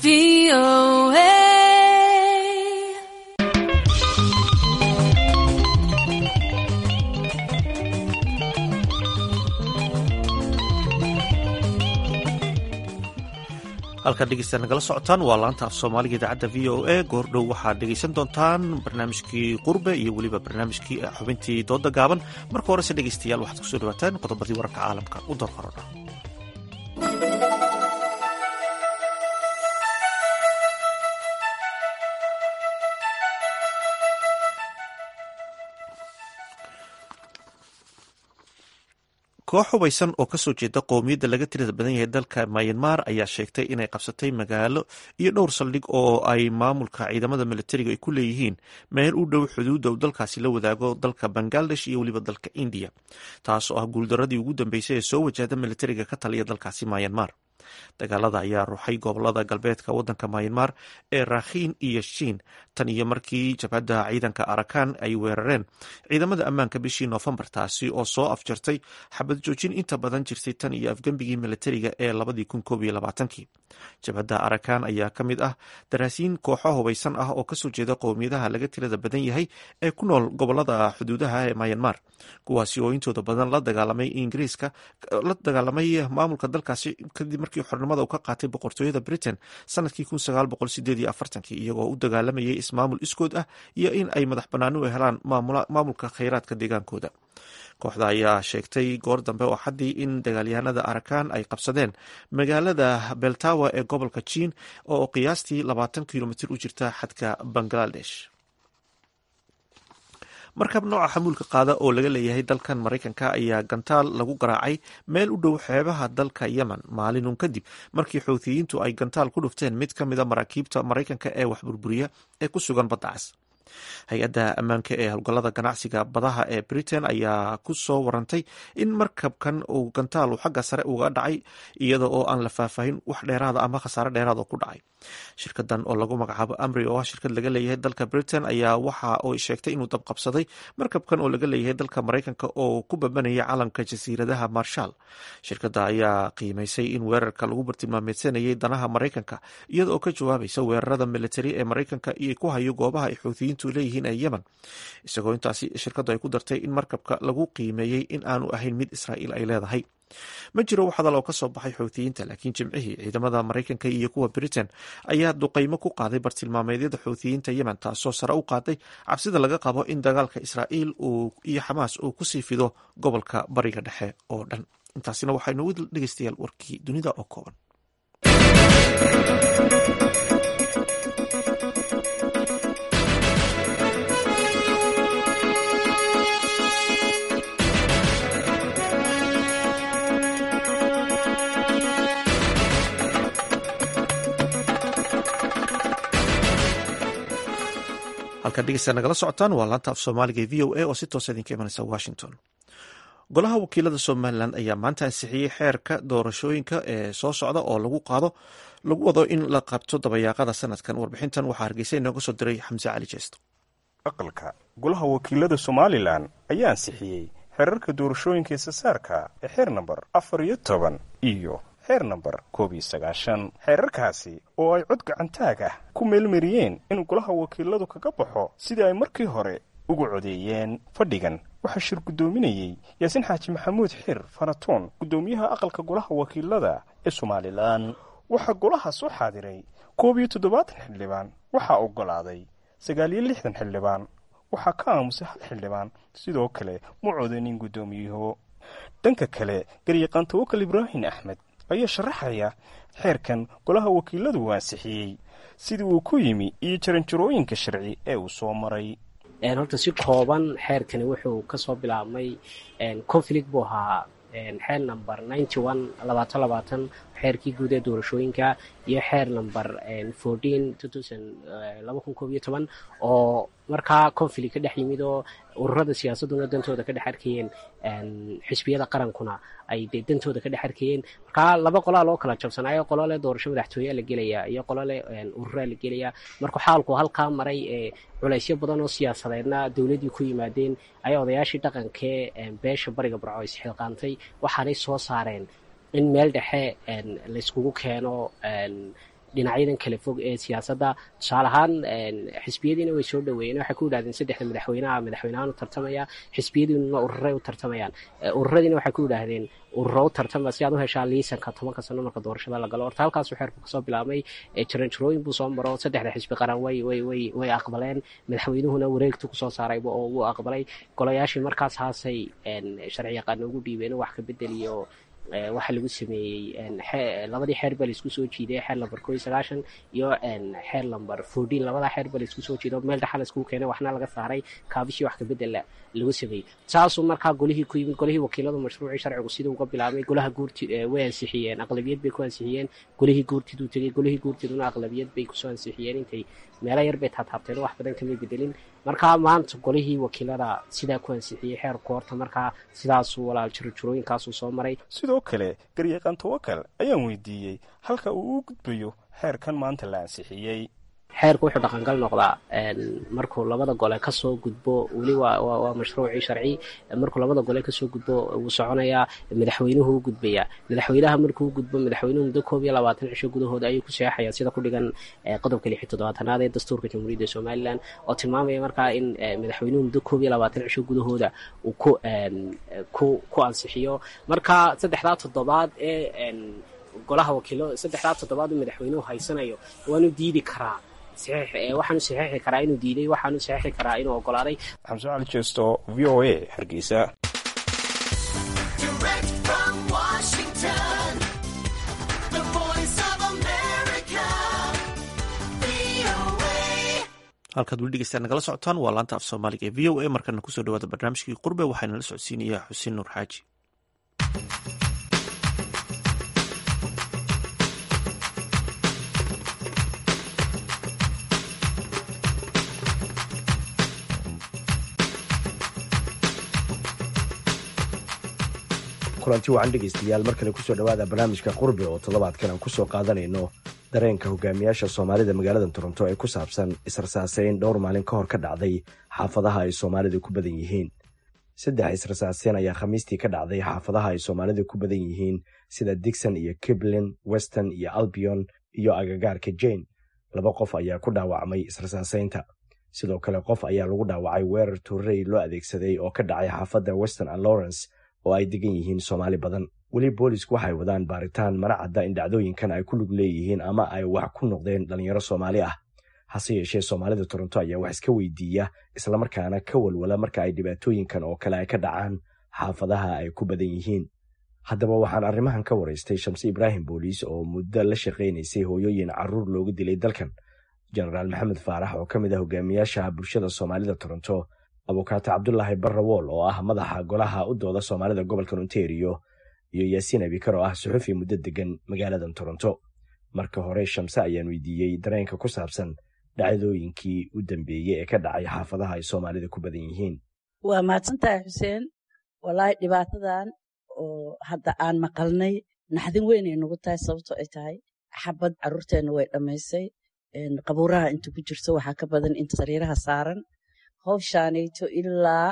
halkaad dhegeystaad nagala socotaan waa laanta af soomaaliga idaacadda v o a goordhow waxaad dhegeysan doontaan barnaamijkii qurbe iyo weliba barnaamijkii xubintii dooda gaaban marka horese dhegeystayaal waxaad kusoo dhawaataan qodobadii wararka caalamka u doorqarona koox hubaysan oo kasoo jeeda qowmiyadda laga tirada badan yahay dalka mayanmar ayaa sheegtay inay qabsatay magaalo iyo dhowr saldhig oo ay maamulka ciidamada militariga ay ku leeyihiin meel u dhow xuduudda uu dalkaasi la wadaago dalka bangladesh iyo weliba dalka indiya taas oo ah guuldaradii ugu dambeysay ee soo wajahda militariga ka taliya dalkaasi mayanmar dagaalada ayaa ruuxay gobolada galbeedka wadanka mayanmar ee rakhiin iyo shiin tan iyo markii jabhadda ciidanka arakan ay weerareen ciidamada ammaanka bishii noofembar taasi oo soo afjartay xabad joojin inta badan jirtay tan iyo afgembigii militariga ee labadii kun koob iyo labaatankii jabhadda arakan ayaa ka mid ah daraasiin kooxo hubaysan ah oo kasoo jeeda qowmiyadaha laga tirada badan yahay ee ku nool gobolada xuduudaha ee mayanmar kuwaasi oo intooda badan la dagaalamay ingiriiska la dagaalamay maamulka dalkaasi kadib markii xornimada uu ka qaatay boqortooyada britain sanadkii iyagoo u dagaalamayay ismaamul iskood ah iyo in ay madax banaani u helaan maamulka khayraadka deegaankooda kooxda ayaa sheegtay goor dambe oo xaddii in dagaalyahanada arakan ay qabsadeen magaalada beltawa ee gobolka jiin oo qiyaastii labaatan kilomitr u jirta xadka bangladesh markab nooca xamuulka qaada oo laga leeyahay dalkan maraykanka ayaa gantaal lagu garaacay meel u dhow xeebaha dalka yemen maalinun kadib markii xoutiyiintu ay gantaal ku dhufteen mid ka mida maraakiibta maraykanka ee wax burburiya ee ku sugan badda cas hay-adda ammaanka ee howlgallada ganacsiga badaha ee britain ayaa ku soo warantay in markabkan uu gantaalu xagga sare uga dhacay iyada oo aan la faahfaahin wax dheeraada ama khasaare dheeraad oo ku dhacay shirkadan oo lagu magacaabo amri oo ah shirkad laga leeyahay dalka britain ayaa waxa uu sheegtay inuu dabqabsaday markabkan oo laga leeyahay dalka maraykanka oo ku babanaya calanka jasiiradaha marshal shirkadda ayaa qiimaysay in weerarka lagu bartilmaameedsanayay danaha maraykanka iyada oo ka jawaabaysa weerarada militari ee maraykanka iyo ku hayo goobaha ay xuutiyiintu leeyihiin ee yemen isagoo intaasi shirkaddu ay ku dartay in markabka lagu qiimeeyey in aanu ahayn mid israa'iil ay leedahay ma jiro wax hadal oo ka soo baxay xuutiyiinta laakiin jimcihii ciidamada maraykanka iyo kuwa britain ayaa duqaymo ku qaaday bartilmaameedyada xuutiyiinta yemen taasoo sare u qaaday cabsida laga qabo in dagaalka israa'iil iyo xamaas uu kusii fido gobolka bariga dhexe oo dhan intaasina waxaynu u dhegeystayaal warkii dunida oo kooban halkaad dhegeysta nagala socotaan waa laanta af soomaaliga v o a oo si toosa idinka imanaysa washington golaha wakiilada somalilan ayaa maanta ansixiyey xeerka doorashooyinka ee soo socda oo lagu qaado lagu wado in la qabto dabayaaqada sanadkan warbixintan waxaa hargeysa inooga soo diray xamse cali jeesto aqalka golaha wakiilada somalilan ayaa ansixiyey xeerarka doorashooyinka isasaarka ee xeer namber afar iyo toban iyo xeer namber koob iyo sagaashan xeerarkaasi oo ay cod gacantaag ah ku meelmariyeen in golaha wakiiladu kaga baxo sidii ay markii hore ugu codeeyeen fadhigan waxaa shir guddoominayey yaasiin xaaji maxamuud xir faratoon guddoomiyaha aqalka golaha wakiilada ee somalilan waxaa golaha soo xaadiray koob iyo toddobaatan xildhibaan waxaa oggolaaday sagaal iyo lixdan xildhibaan waxaa ka aamusay hal xildhibaan sidoo kale ma codanin guddoomiyuhu dhanka kale garyaqaan tawakal ibraahim axmed ayaa sharaxaya xeerkan golaha wakiiladu uu ansixiyey sidii uu ku yimi iyo jaranjarooyinka sharci ee uu soo maray horta si kooban xeerkani wuxuu kasoo bilaabmay conflict buu ahaa xeer number ninety one labaatan labaatan xeerkii guud ee doorashooyinka iyo xeer number fourteen two thousand laba kun koob iyo toban oo markaa conflict ka dhex yimid oo ururada siyaasaduna dantooda ka dhex arkayeen xisbiyada qarankuna ay dee dantooda ka dhex arkayeen markaa laba qolaa loo kala jabsanaayo qolo leh doorasho madaxtooyaa la gelaya iyo qolo leh ururaa la gelaya markuu xaalku halkaa maray ee culaysyo badan oo siyaasadeedna dowladdii ku yimaadeen ayaa odayaashii dhaqankee beesha bariga barco isxilqaantay waxaanay soo saareen in meel dhexe layskugu keeno dhinacyadan kala fog ee siyaasadda tusaale ahaan xisbiyadiina way soo dhaweeyeen waxay ku yidhahdeen saddexda madaxweynaha madaxweynahaan u tartamaya xisbiyadiinuna ururay u tartamayaan ururadiina waxay ku yidhaahdeen ururo u tartama si aad u heshaa liisanka tobanka sano marka doorashada la galo horta halkaasuu xeerku kasoo bilaabmay jaranjarooyin buu soo maro saddexda xisbi qaran way way way way aqbaleen madaxweynuhuna wareegtu kusoo saarayba oo wuu aqbalay golayaashii markaas haasay sharci yaqaano ugu dhiibeen wax ka bedeliyo waxaa lagu sameeyey labadii xeer baa laisku soo jiiday xeer lamber ko iyo sagaashan iyo xeer lamber fourteen labadaa xeer baa laisku soo jiiday meel dhaxa laiskugu keenay waxna laga saaray kaabishii wax kabedela lagu sameeyey saasuu markaa golihii ku yimid golihii wakiiladu mashruucii sharcigu siduu uga bilaabmay golaha guurti way ansixiyeen aqlabiyad bay ku ansixiyeen golihii guurtiduu tegey golihii guurtiduna aqlabiyad bay kusoo ansixiyeen intay meelo yar bay taataabteen wax badan kamay bedelin markaa maanta golihii wakiilada sidaa ku ansixiyey xeerku horta markaa sidaasuu walaal jirojirooyinkaasuu soo maray sidoo kale garyaqaan tawakal ayaan weydiiyey halka uu u gudbayo xeerkan maanta la ansixiyey xeerku wuxuu dhaqangal noqdaa markuu labada gole kasoo gudbo weli waa mashruucii sharci markuu labada gole kasoo gudbo wuu soconayaa madaxweynuhu u gudbayaa madaxweynaha markuu u gudbo madaxweynuhu muddo koob iyo labaatan cisho gudahooda ayuu ku seexayaa sida ku dhigan qodobka lix iyo toddobaatanaad ee dastuurka jamhuuriyadda somalilan oo tilmaamaya markaa in madaxweynuhu muddo koob iyo labaatan cisho gudahooda uu ku ku ku ansixiyo marka saddexdaa toddobaad ee golaha wakiilo saddexdaa toddobaad uu madaxweynuhu haysanayo waanu diidi karaa waxaanu saxiixi karaa inuu diiday waxaanu saxiixi karaa inuu ogolaaday xamse cali jeesto v o a hargeysa halkaad weli dhegeystaan nagala socotaan waa laanta af soomaaliga ee v o a markana kusoo dhawaada barnaamijkii qurbe waxaana la socodsiinayaa xuseen nuur xaaji kulanti wacan dhegaystayaal mar kale kusoo dhowaada barnaamijka qurbe oo toddobaadkan aan kusoo qaadanayno dareenka hogaamiyaasha soomaalida magaalada toronto ee ku saabsan israsaaseyn dhowr maalin ka hor ka dhacday xaafadaha ay soomaalidu ku badan yihiin saddex israsaaseyn ayaa khamiistii ka dhacday xaafadaha ay soomaalidu ku badan yihiin sida digson iyo kiblin weston iyo albion iyo agagaarka jane laba qof ayaa ku dhaawacmay israsaaseynta sidoo kale qof ayaa lagu dhaawacay weerar tuurarey loo adeegsaday oo ka dhacay xaafadda weston and lawrence oo ay degan yihiin soomaali badan weli boolisku waxay wadaan baaritaan mana cadda in dhacdooyinkan ay ku lug leeyihiin ama ay wax ku noqdeen dhallinyaro soomaali ah hase yeeshee soomaalida toronto ayaa wax iska weydiiya islamarkaana ka walwala marka ay dhibaatooyinkan oo kale ay ka dhacaan xaafadaha ay ku badan yihiin haddaba waxaan arrimahan ka waraystay shamse ibraahim booliis oo muddo la shaqaynaysay hooyooyin carruur looga dilay dalkan jenaraal maxamed faarax oo ka mid ah hogaamiyaasha bulshada soomaalida toronto abukaato cabdulaahi barrawool oo ah madaxa golaha u dooda soomaalida gobolkan ontario iyo yaasiin abikar oo ah suxufi muddo degan magaaladan toronto marka hore shamse ayaan weydiiyey dareenka ku saabsan dhacdooyinkii u dambeeyey ee ka dhacay xaafadaha ay soomaalida ku badan yihiin waa mahadsantahay xuseen walaahi dhibaatadan oo hadda aan maqalnay naxdin weynay nagu tahay sababto ay tahay xabad carruurteenna way dhammaysay qabuuraha inta ku jirto waxaa ka badan inta sariiraha saaran howshaanayto ilaa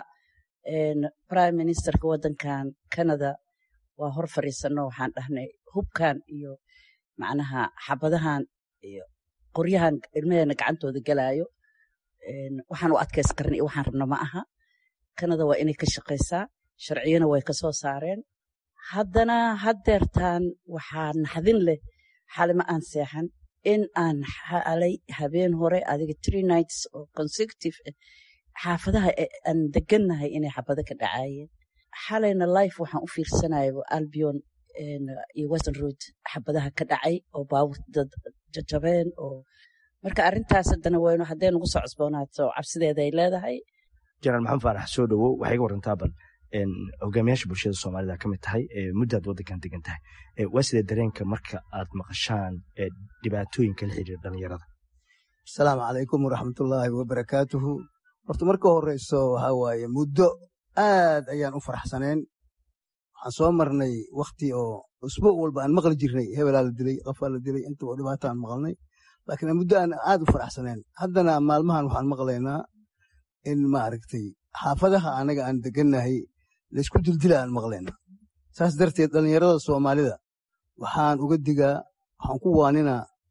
prime ministerka waddankan canada waa hor fadhiisano waxaan dhahnay hubkan iyo macnaha xabadahan iyo qoryahan ilmaheena gacantooda galaayo waxaan u adkays karna iyo waxaan rabna ma aha canada waa inay ka shaqaysaa sharciyana way ka soo saareen haddana haddeertaan waxaa naxdin leh xalima aan seexan in aan xalay habeen hore adiga tree nights oo consecutive xaafadaha aan degannahay inay xabado ka dhacaayeen xalayna life waxaan u fiirsanaya albion iyo western road xabadaha ka dhacay oo baabur dad jajabeen oo marka arrintaas haddana waynu hadday nagu soo cusboonaato cabsideeda ay leedahay jenaraal maxamed faarax soo dhowow waxay iga warantaa bal hogaamiyaasha bulshada soomaalida ka mid tahay muddaad waddankan degan tahay waa sidee dareenka marka aad maqashaan dhibaatooyinka la xiriira dhalinyarada asalaamu calaykum waraxmatullaahi wabarakaatuhu horta marka horeyso waxaa waaye muddo aad ayaan u faraxsaneen waxaan soo marnay wakti oo usbuuc walba aan maqli jirnay hebelaa la dilay qofaa la dilay inta oo dhibaato aan maqalnay laakiin muddo aan aad u faraxsaneen haddana maalmahan waxaan maqlaynaa in maaragtay xaafadaha anaga aan degannahay laysku dildila aan maqlayna saas darteed dhallinyarada soomaalida waxaan uga digaa waxaan ku waaninaa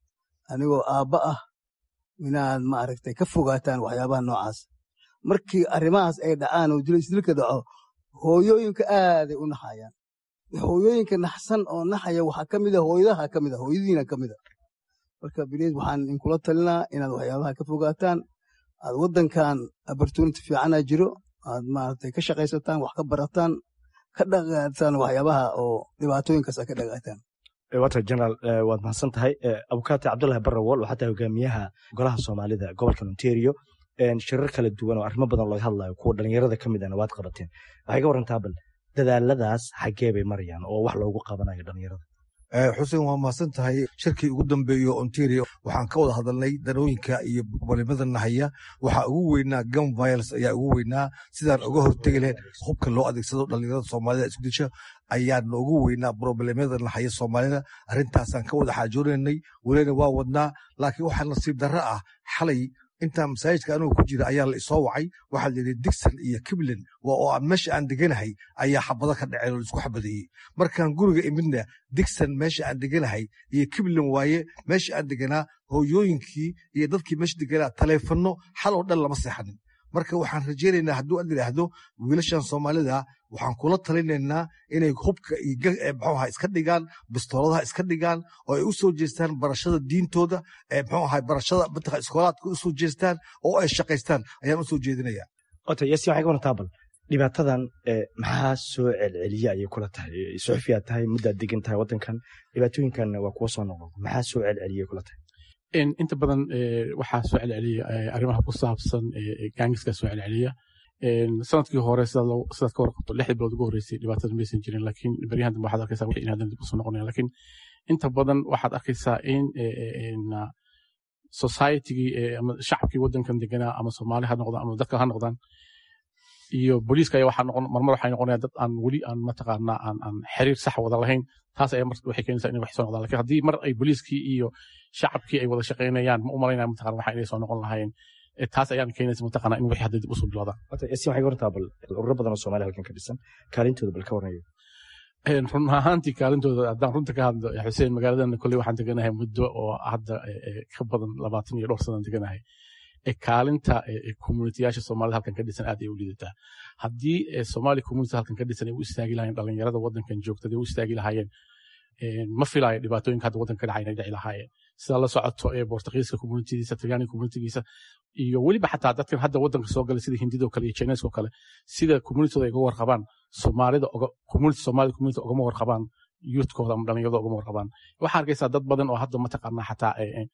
anigoo aabba ah inaad maaragtay ka fogaataan waxyaabaha noocaas markii arrimahaas ay dhacaan oo isdilka dhaco hooyooyinka aaday u naxayaan hooyooyinka naxsan oo naxaya waxaa ka mida hooyadaha ka mida hooyadiina ka mida marka bileed waxaan inkula talinaa inaad waxyaabaha ka fogaataan aad waddankan opportunity fiicana jiro aad maaragtay ka shaqaysataan wax ka barataan ka dhaqaataan waxyaabaha oo dhibaatooyinkaas aad ka dhaqaataan water general waad mahadsan tahay abukaati cabdullahi barawol waxaa tahay hogaamiyaha golaha soomaalida gobolka ontario shirar kala duwan oo arrimo badan looga hadlayo kuwa dhalinyarada ka mid ahna waad qabateen waxay ka warantaa bal dadaaladaas xaggee bay marayaan oo wax loogu qabanayo dhalinyarada xuseen waa mahadsan tahay shirkii ugu dambeeyo ontario waxaan ka wada hadalnay danooyinka iyo balimada nahaya waxaa ugu weynaa gum violence ayaa ugu weynaa sidaan uga hortegi lahayn hubka loo adeegsado dhalinyarada soomaalida isku disha ayaa noogu weynaa problemada nahaya soomaalida arrintaasaan ka wada xaajoonaynay welina waa wadnaa laakiin waxaa nasiib darro ah xalay intaa masaajidka anugu ku jira ayaa la isoo wacay waxaa layidhi digson iyo kiblen oo aan meesha aan deganahay ayaa xabado ka dhaceen oo laisku xabadeeyey markaan guriga imidna digson meesha aan deganahay iyo kiblen waaye meesha aan deganaa hooyooyinkii iyo dadkii meesha deganaa taleefanno xal oo dhan lama seexanin marka waxaan rajaynaynaa hadduu ad idhaahdo wiilashan soomaalida waxaan kula talinaynaa inay hubka mxuaha iska dhigaan bistooladaha iska dhigaan oo ay u soo jeestaan barashada diintooda mxuu ahay barashada mataqaa iskoolaadka u soo jeestaan oo ay shaqaystaan ayaan u soo jeedinaya ota yasin waxay ka warantaa bal dhibaatadan maxaa soo celceliya ayay kula tahay suxufiyaad tahay muddaad degan tahay waddankan dhibaatooyinkan waa kuwa soo noqda maxaa soo celceliya kula tahay inta badan waxaa soo celceliya arrimaha ku saabsan gaangiska soo celceliya sanadkii hore sidaad ka warqabto lixda bilood ugu horreysay dhibaatada maysan jirin laakiin beryahan dambe waxaad arkaysaa wixii inaadan dib usoo noqonayan laakiin inta badan waxaad arkaysaa in societygii ama shacabkii waddankan deganaa ama soomaali ha noqdaan ama dadka ha noqdaan iyo booliiska ayaa waxaa noqon marmar waxay noqonayaan dad aan weli aan mataqaanaa aan aan xiriir sax wada lahayn taas ayaa mar waxay keenaysaa inay wax soo noqdaan lakiin haddii mar ay booliiskii iyo shacabkii ay wada shaqaynayaan ma u malaynaya mataqana waxa inay soo noqon lahaayeen taas ayaan keenaysa mataqana in wixii hadda dib usoo bilowdaan yasin waxay ka warantaa bal ururo badan oo soomaaliya halkan ka dhisan kaalintooda bal ka warnayo run ahaantii kaalintooda haddaan runta ka hadlo xuseen magaaladana kolley waxaan deganahay muddo oo hadda ka badan labaatan iyo dhowr sanaan deganahay kaalinta communitiyaasha soomaalida halkan ka dhisan aad ay u liidataa haddii somaali community halkan ka dhisan ay u istaagi lahayen dhalinyarada waddankan joogtada ay u istaagi lahaayeen ma filaayo dhibaatooyinka hadda waddanka ka dhacay inay dhici lahaayeen sida la socoto ee bortugiiska communitidiisa talyaaniga communitigiisa iyo weliba xataa dadkan hadda waddanka soo galay sida hindidoo kale iyo chineeskoo kale sida communitooda ay uga warqabaan soomaalida community soomaalida community ugama warqabaan youthkooda ama dhalinyarada ugama warqabaan waxaa arkaysaa dad badan oo hadda mataqaanaa xataa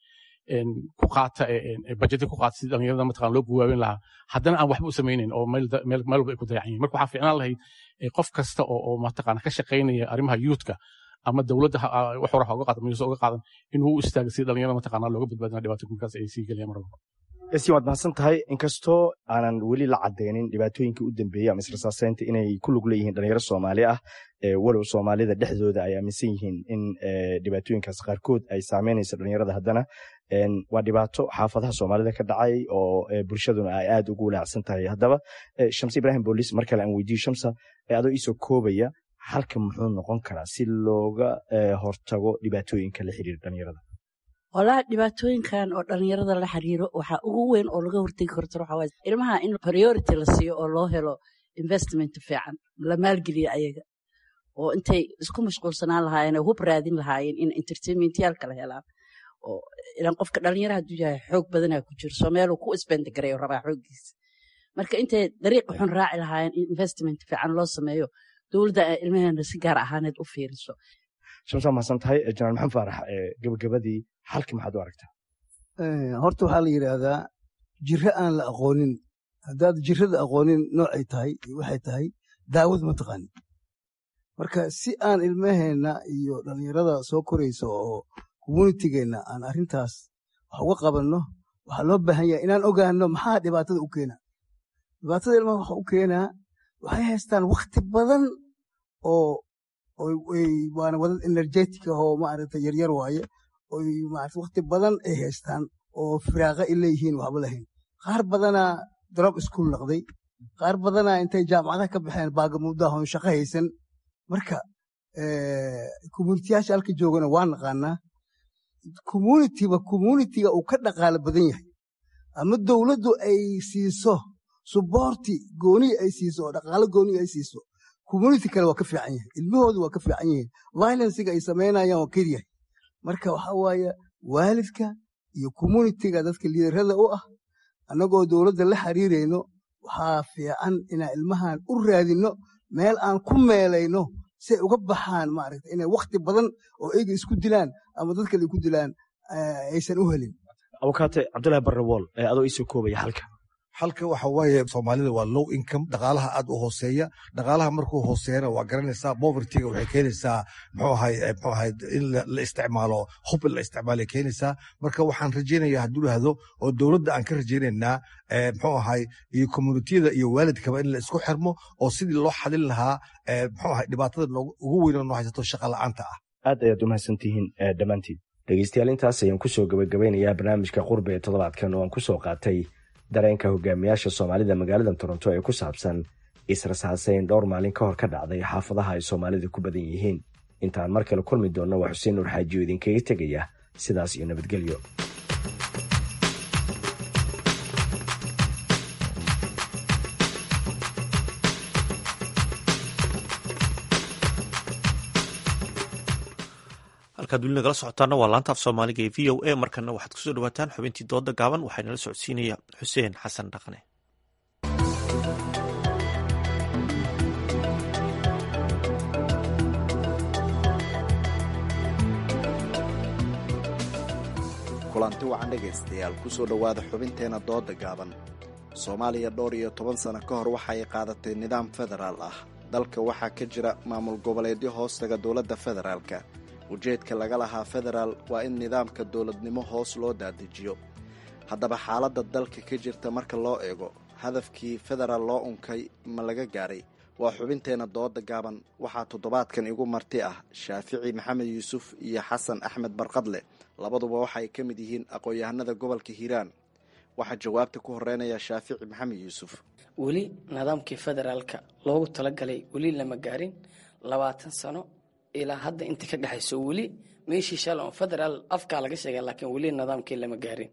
ku qaata bajeti ku qaata si dhalinyarada mataqana loo buwaawin lahaa haddana aan waxba u samaynayn oo meel walba ay ku dayacan yihin marka waxaa fiicnaan lahayd qof kasta oo mataqana ka shaqaynaya arrimaha youthka ama dowladda wax hore ha uga qaadan mayuusa uga qaadan inuu u istaaga si dhalinyarada mataqana looga badbaadina dhibaatooyinkaas ay sii gelayaan mar walba yasin waad mahadsan tahay inkastoo aanan weli la cadeynin dhibaatooyinkii u dambeeyey ama israsaaseynta inay ku lug leeyihiin dhalinyaro soomaali ah walow soomaalida dhexdooda ay aaminsan yihiin in dhibaatooyinkaas qaarkood ay saameynayso dhalinyarada haddana waa dhibaato xaafadaha soomaalida ka dhacay oo bulshaduna ay aad ugu walaacsan tahay haddaba shamse ibrahim bolis mar kale aan weydiiyo shamsa adoo iisoo koobaya halka muxuu noqon karaa si looga hortago dhibaatooyinka la xiriira dhalinyarada walahi dhibaatooyinkan oo dhalinyarada la xiriiro waxaa ugu weyn oo laga hortegi karto waxa waaye ilmaha in priority la siiyo oo loo helo investment fiican la maalgeliyo ayaga oo intay isku mashquulsanaan lahaayeen oo hub raadin lahaayeen in entertainmentyal kala helaan oo ilan qofka dhalinyara hadduu yahay xoog badanaa ku jiro soo meeluu ku isbendi gareeyo rabaa xooggiisa marka intay dariiqa xun raaci lahaayeen in investment fiican loo sameeyo dowladda ay ilmaheena si gaar ahaaneed u fiiriso shamsa mahadsan tahay janaal maxamed faarax gabagabadii halkii maxaad u aragtaa horta waxaa la yidhaahdaa jiro aan la aqoonin haddaad jirada aqoonin noocay tahay iyo waxay tahay daawad ma taqaanin marka si aan ilmaheenna iyo dhallinyarada soo koraysa oo communitigeenna aan arrintaas wax uga qabanno waxaa loo baahan yahay inaan ogaano maxaa dhibaatada u keenaa dhibaatada ilmaha waxa u keenaa waxay haystaan wakhti badan oo waana wadad energetic ahoo maaragta yaryar waaye oy maarata wakhti badan ay haystaan oo firaaqa ay leeyihiin waxba lahayn qaar badanaa drop school noqday qaar badanaa intay jaamacadaha ka baxeen baagamuudahon shaqo haysan marka communitiyaasha halka joogana waa naqaanaa communitiba communitiga uu ka dhaqaalo badan yahay ama dowladdu ay siiso suboorti gooniya ay siiso oo dhaqaalo gooniya ay siiso community kale waa ka fiican yahay ilmahoodu waa ka fiican yihiin violenciga ay samaynayaan waa kar yahay marka waxaa waaye waalidka iyo communitiga dadka liidarada u ah annagoo dowladda la xiriirayno waxaa fiican inaan ilmahan u raadinno meel aan ku meelayno si ay uga baxaan maaragta inay wakhti badan oo eyga isku dilaan ama dad kale ku dilaan aysan u helin abukaate cabdullahi barrawool ee adoo iisoo koobaya halka halka waxa waaye soomaalida waa low income dhaqaalaha aad u hooseeya dhaqaalaha markuu hooseeyana waa garanaysaa povertyga waxay keenaysaa muxuu ahay muxuu ahay in la isticmaalo hub in la isticmaalay keenaysaa marka waxaan rajaynayaa hadduu dhahdo oo dowladda aan ka rajaynaynaa muxuu ahay iyo communitiyada iyo waalidkaba in la isku xirmo oo sidii loo xalin lahaa muxuu ahay dhibaatada ugu weyn noo haysato shaqa la'aanta ah aad ayaad u mahadsantihiin dhammaantiin dhegeystayaal intaas ayaan kusoo gabagabeynayaa barnaamijka qurbe ee toddobaadkan oo aan kusoo qaatay dareenka hogaamiyaasha soomaalida magaalada toronto ee ku saabsan israsaaseyn dhowr maalin ka hor ka dhacday xaafadaha ay soomaalida ku badan yihiin intaan mar kale kulmi doonno waa xuseen nuur xaajiyo idinkaga tegaya sidaas iyo nabadgelyo halkaad weli nagala socotaana waa laanta af soomaaliga ee v o a markana waxaad kusoo dhawaataan xubintii dooda gaaban waxaa nala socodsiinaya xuseen xasan dhaqne kulanti wacan dhegaystayaal kusoo dhowaada xubinteenna dooda gaaban soomaaliya dhowr iyo toban sano ka hor waxay qaadatay nidaam federaal ah dalka waxaa ka jira maamul goboleedyo hoostaga dowladda federaalka ujeedka laga lahaa federaal waa in nidaamka dowladnimo hoos loo dadejiyo haddaba xaaladda dalka ka jirta marka loo eego hadafkii federaal loo unkay ma laga gaaray waa xubinteenna dooda gaaban waxaa toddobaadkan igu marti ah shaafici maxamed yuusuf iyo xasan axmed barqadle labaduba waxaay ka mid yihiin aqoon-yahanada gobolka hiiraan waxaa jawaabta ku horeynaya shaafici maxamed yuusuf weli nidaamkii federaalka loogu talagalay weli lama gaarin labaatan sano ilaa hadda inta ka dhexayso weli meeshii shal oo federaal afkaa laga sheega laakiin weli nidaamkii lama gaarin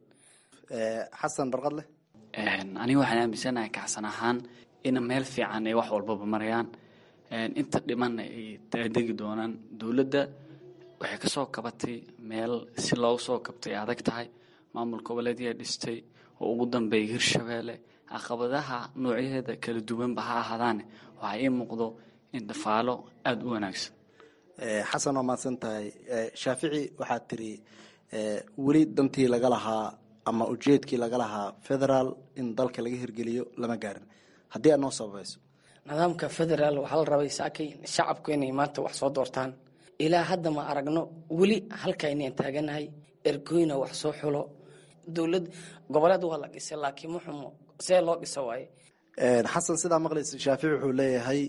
xasan barqadle aniga waxaan aaminsanahay kacsan ahaan in meel fiican ay wax walbaba marayaan inta dhimanna ay degi doonaan dowladda waxay ka soo kabatay meel si loogu soo kabtay adag tahay maamul goboleedyaa dhistay oo ugu dambeeya hirshabeelle caqabadaha noocyaheeda kala duwanba ha ahaadaane waxaa ii muuqdo in dhafaalo aada u wanaagsan xasan waa mahadsan tahay shaafici waxaad tiri weli dantii laga lahaa ama ujeedkii laga lahaa federaal in dalka laga hirgeliyo lama gaarin haddii aad noo sababayso nidaamka federaal waxaa la rabay saakay shacabku inay maanta wax soo doortaan ilaa hadda ma aragno weli halka inaan taaganahay ergoyna wax soo xulo dowlad goboleed waa la dhisay laakiin muxumo see loo dhisa waaye xasan sidaa maqlaysa shaafici wuxuu leeyahay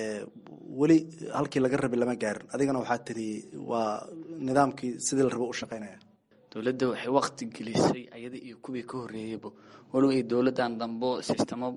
weli halkii laga rabay lama gaarin adigana waxaa tiri waa nidaamkii sidii la rabo u shaqaynaya dowladda waxay wakti gelisay ayada iyo kuwii ka horreeyeyba walow ay dowladdan dambo sistemo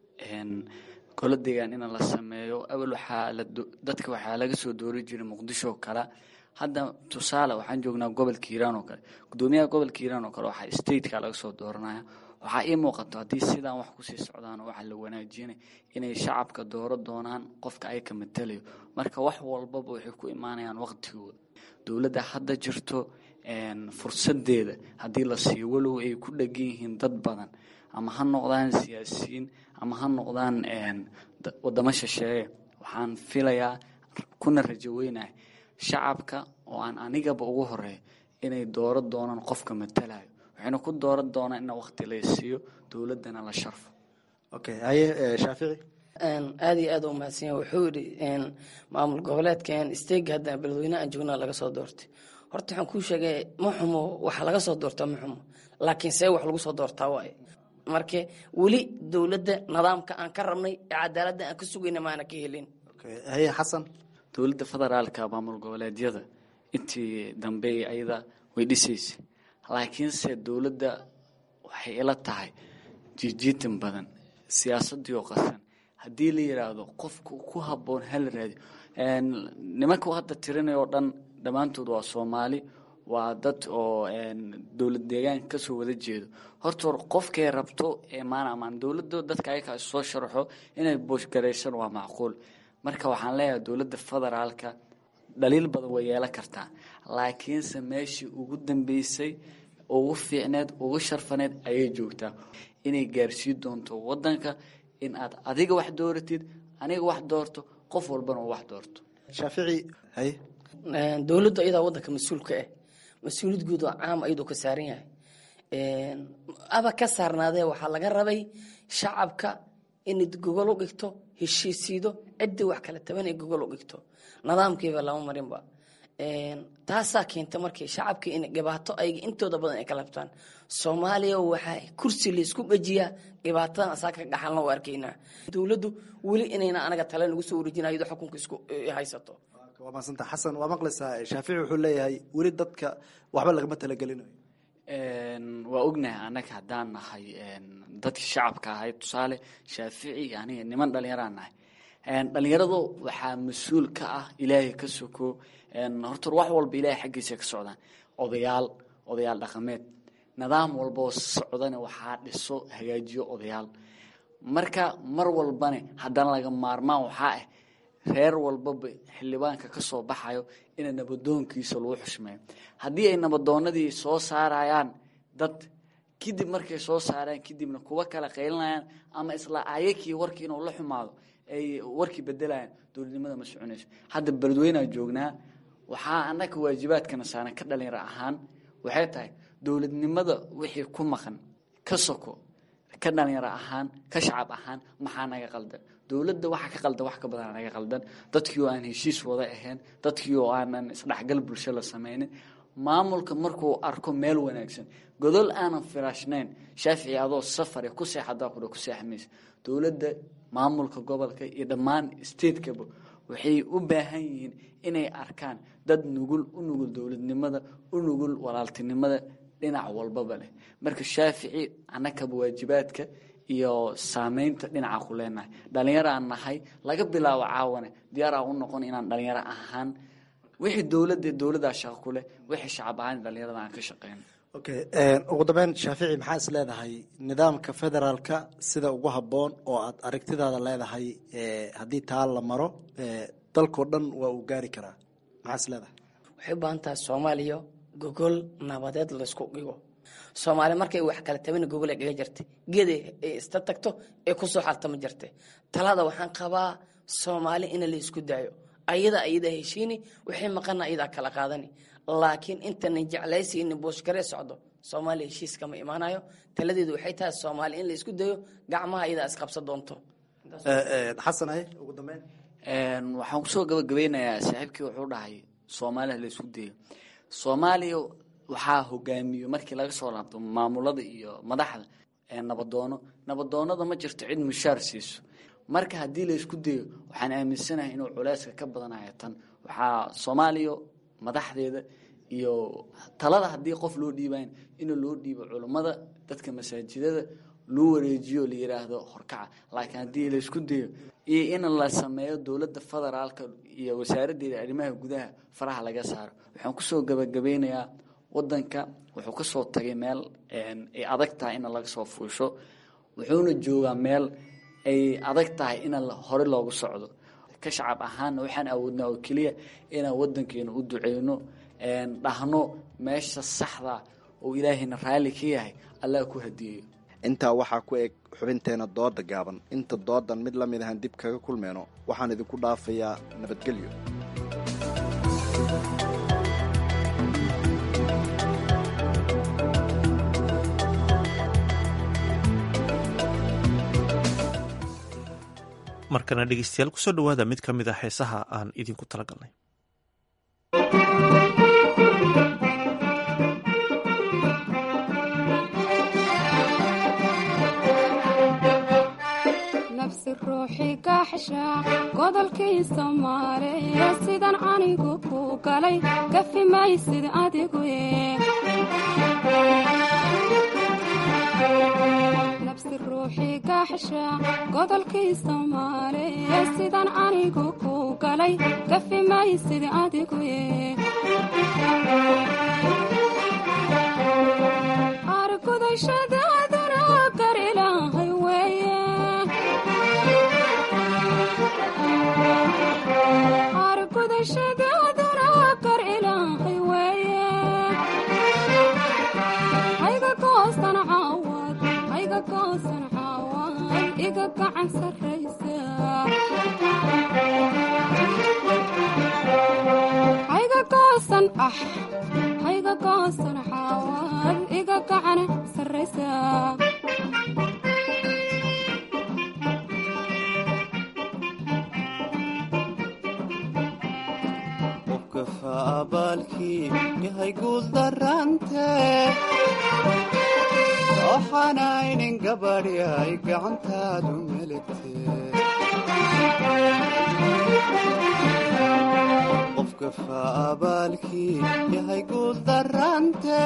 golo deegaan in la sameeyo awal waxaa dadka waxaa laga soo doori jiray muqdisho oo kale hadda tusaale waxaan joognaa gobolka hiiraan oo kale gudoomiyaha gobolka hiiraan oo kale waxaa stateka laga soo dooranaya waxaa ii muuqato haddii sidaan wax kusii socdaan waxaa la wanaajinay inay shacabka dooro doonaan qofka ay ka matalayo marka wax walbaba waxay ku imaanayaan waqtigooda dowladda hadda jirto fursadeeda haddii la siiyo walow ay ku dhegan yihiin dad badan ama ha noqdaan siyaasiyiin ama ha noqdaan wadamo shisheeye waxaan filayaa kuna rajaweynahay shacabka oo aan anigaba ugu horeeyo inay dooro doonaan qofka matalayo waxayna ku dooran doonaan in waqti la siiyo dowladdana la sharfo okay haye shaafici aada iyo aada u mahadsan yahay wuxuu yidhi maamul goboleedkan steg hadda beledweyne aan joognaa laga soo doortay horta waxaan kuu sheegay ma xumo waxa laga soo doortaa ma xumo laakiin see wax lagu soo doortaa waaye marka weli dowladda nidaamka aan ka rabnay ee cadaaladda aan ka sugayna maana ka helin haye xasan dowladda federaalka maamul goboleedyada intii dambe ayada way dhisaysay laakiinse dowladda waxay ila tahay jiijiitan badan siyaasadii oo qasan haddii la yidhaahdo qofka ku habboon hala raadiyo nimanka hadda tirinay oo dhan dhammaantood waa soomaali waa dad oo dowlad deegaanka kasoo wada jeedo horta hor qofkay rabto eemaan amaan dowladda dadka ayakaa soo sharaxo inay booshgaraysan waa macquul marka waxaan leeyahay dowladda federaalka dhaliil badan way yeelan kartaa laakiinse meeshii ugu dambeysay ugu fiicneed ugu sharfaneed ayay joogtaa inay gaarsiin doonto wadanka in aad adiga wax dooratid aniga wax doorto qof walbana uu wax doorto shaafici haye dowladdu ayadaa wadanka mas-uulka ah mas-uuliyad guud oo caam ayadoo ka saaran yahay aba ka saarnaadee waxaa laga rabay shacabka inad gogol u dhigto heshiisiido ciddii wax kala taban ay gogol u dhigto nidaamkiiba lama marinba taasaa keenta markii shacabkii in dhibaato ayga intooda badan ay kala habtaan soomaaliya waxaa kursi laysku dhajiyaa dhibaatadan asaa ka dhaxalna u arkaynaa dowladdu weli inayna anaga tale nagu soo wareejina iyadoo xukunka isku haysato waa maasanta xasan waa maqlaysaa shaafici wuxuu leeyahay weli dadka waxba lagama talagelinayo waa ognahay annaga haddaan nahay dadkii shacabka ahay tusaale shaafici aniga niman dhallinyaraan nahay dhallinyaradu waxaa mas-uul ka ah ilaahay ka soko horta wax walba ilaahay xaggiisa ka socdaan odayaal odayaal dhaqameed nidaam walboo socdana waxaa dhiso hagaajiyo odayaal marka mar walbane haddana laga maarmaan waxaa ah reer walbaba xildhibaanka ka soo baxayo ina nabadoonkiisa lagu xushmeeyo haddii ay nabadoonadii soo saarayaan dad kadib markay soo saaraan kadibna kuwa kala qaylinayaan ama isla ayakii warkii inuu la xumaado ay warkii bedelayaan dowladnimada ma soconayso hadda beledweynaa joognaa waxaa annaga waajibaadkana saaran ka dhalinyaro ahaan waxay tahay dowladnimada wixii ku maqan ka soko ka dhalinyaro ahaan ka shacab ahaan maxaa naga qaldan dowladda waxa ka qaldan wax ka badan naga qaldan dadkii oo aan heshiis wada ahayn dadkii oo aanan isdhexgal bulsho la samaynin maamulka markuu arko meel wanaagsan godol aanan firaashnayn shaafici adoo safare ku seexadaa kudha ku seexmaysa dowladda maamulka gobolka iyo dhammaan statekaba waxay u baahan yihiin inay arkaan dad nugul u nugul dowladnimada u nugul walaaltinimada dhinac walbaba leh marka shaafici annakaba waajibaadka iyo saameynta dhinaca ku leenahay dhalinyaro aan nahay laga bilaabo caawane diyaar aan u noqon inaan dhalinyaro ahaan wixii dowladda dowladdaa shaqo ku leh wixii shacab ahaan dhalinyarada aan ka shaqeyno okay ugu dambeyn shaafici maxaa is leedahay nidaamka federaalka sida ugu habboon oo aad aragtidaada leedahay haddii taa la maro dalkao dhan waa uu gaari karaa maxaa is leedahay waxay u baahan tahay soomaaliya gogol nabadeed laysku dhigo soomaali markay wax kala tabana gogol ay dhiga jirtay geeday ay ista tagto ee kusoo xaltama jirtay talada waxaan qabaa soomaali in la isku daayo ayada ayada heshiini waxay maqana ayadaa kala qaadani laakiin intanan jeclaysi in booshgaree socdo soomaaliya heshiis kama imaanayo taladeedu waxay tahay soomaali in la isku dayo gacmaha ayadaa isqabsa doonto xasan ay ugu dambeyn waxaan kusoo gabagabeynayaa saaxiibkii wuxuu dhahay soomaaliha la isku dayo soomaaliya waxaa hogaamiyo markii laga soo laabto maamulada iyo madaxda nabadoono nabadoonada ma jirto cid mushaar siiso marka haddii la isku dayo waxaan aaminsanahay inuu culeyska ka badanayo tan waxaa soomaaliya madaxdeeda iyo talada haddii qof loo dhiibayn in loo dhiibo culummada dadka masaajidada loo wareejiyo la yiraahdo horkaca laakiin haddii la isku dayo iyo in la sameeyo dowladda federaalka iyo wasaaraddeeda arrimaha gudaha faraha laga saaro waxaan kusoo gabagabeynayaa wadanka wuxuu kasoo tagay meel ay adag tahay in laga soo fuusho wuxuuna joogaa meel ay adag tahay in hore loogu socdo ka shacab ahaanna waxaan awoodnaa oo keliya inaan wadankeena u duceyno dhahno meesha saxda oo ilaahayna raalli ka yahay allah ku hadiyeeyo intaa waxaa ku eg xubinteena dooda gaaban inta doodan mid la mid ahaan dib kaga kulmeyno waxaan idinku dhaafayaa nabadgelyo markana dhegeystayaal kusoo dhowaada mid ka mid a heesaha aan idinku talagalnay nafsi ruuxi gaxsha godolkii soomaaliya sidan anigu ku galay gafi maysid adigu nafsi ruuxi gaxsha godolkii soomaaliya sidan anigu ku galay gafi maysid adigu ah hayga goosan caawad iga gacan sarraysa qofkafa abaalkii yahay guul darante waxaanaynin gabadhi ay gacantaadu meligte qofkafa abaalkii yahay guul darante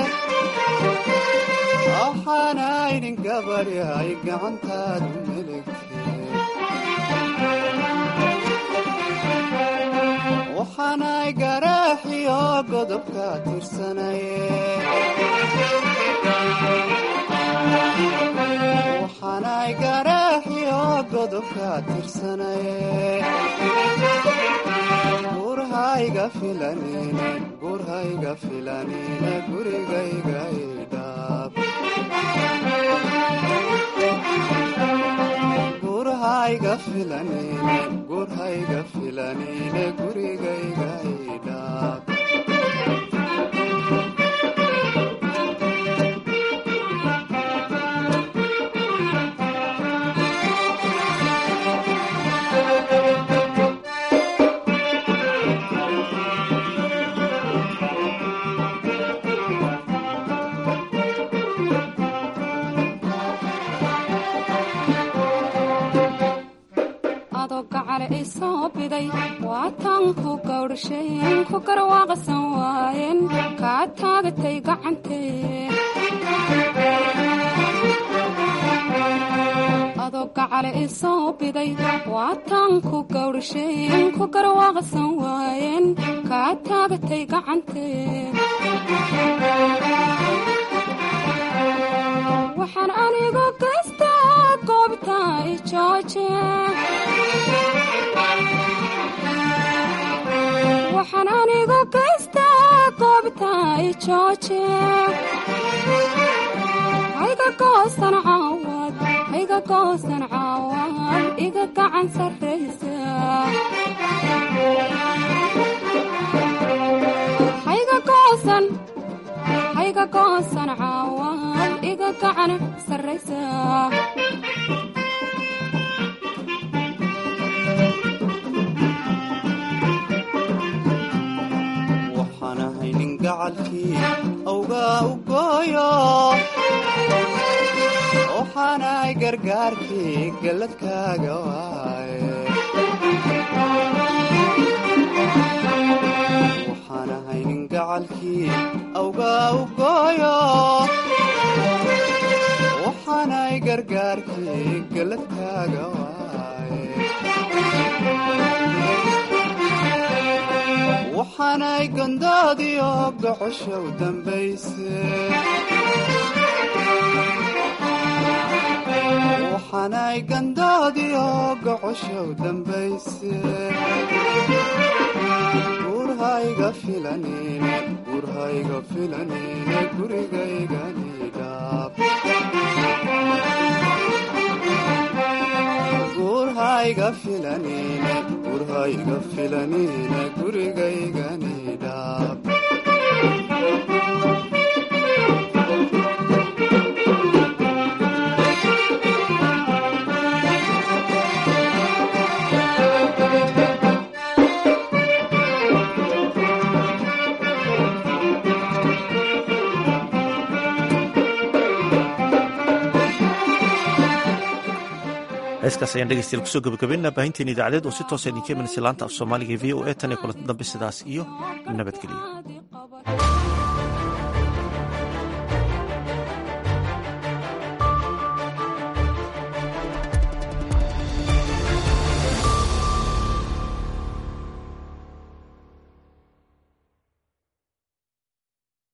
waxaanaynin gabadhi ay gacantaadu meligte waxaanay garaaxiyo godobka tirsanaye waxaanay garaaxiyo godobka tirsanaye gurhayga filanine gurhayga filanine gurigayga idhaab gurhayga filanine gurhayga filanine gurigayga idhaab adoo gacale i soo biday waa tan ku gawdhasheen ku garwaaqsan waayeen kaa taagatay gacantee adoo gacale i soo biday waa tan ku gawdhasheen ku garwaaqsan waayeen kaa taagatay gacantee waxaan anigu gaystaa goobta i jooje waxaan anigu gaystaa goobta i jooje hayga goosan caawad hayga goosan caawad iga gacan sarraysa hayga goosan hayga goosan caawad iga gacan sarraysa waxaan ahay nin gacalkii awgaa u gooyo waxaanahay gargaarkii galladkaaga waaye waxaan ahay nin gacalkii awgaa u gooyo waxaanahay gargaarkii galladkaaga waaye waxaanay gondoodiyo gocoshow dambayse waxaanay gandoodiyo gocoshow dambayse gurhayga filanine gurhayga filanine gurigayganidhaab gurhayga filanine gurhayga filanine gurigayganidhaab heeskaas ayaan dhegeystayaal kusoo gabagabaynaa baahinteena idaacadeed oo si toosa idinka imanaysa laanta af soomaaliga v o e tan iyo kulanti dambe sidaas iyo nabadgelyo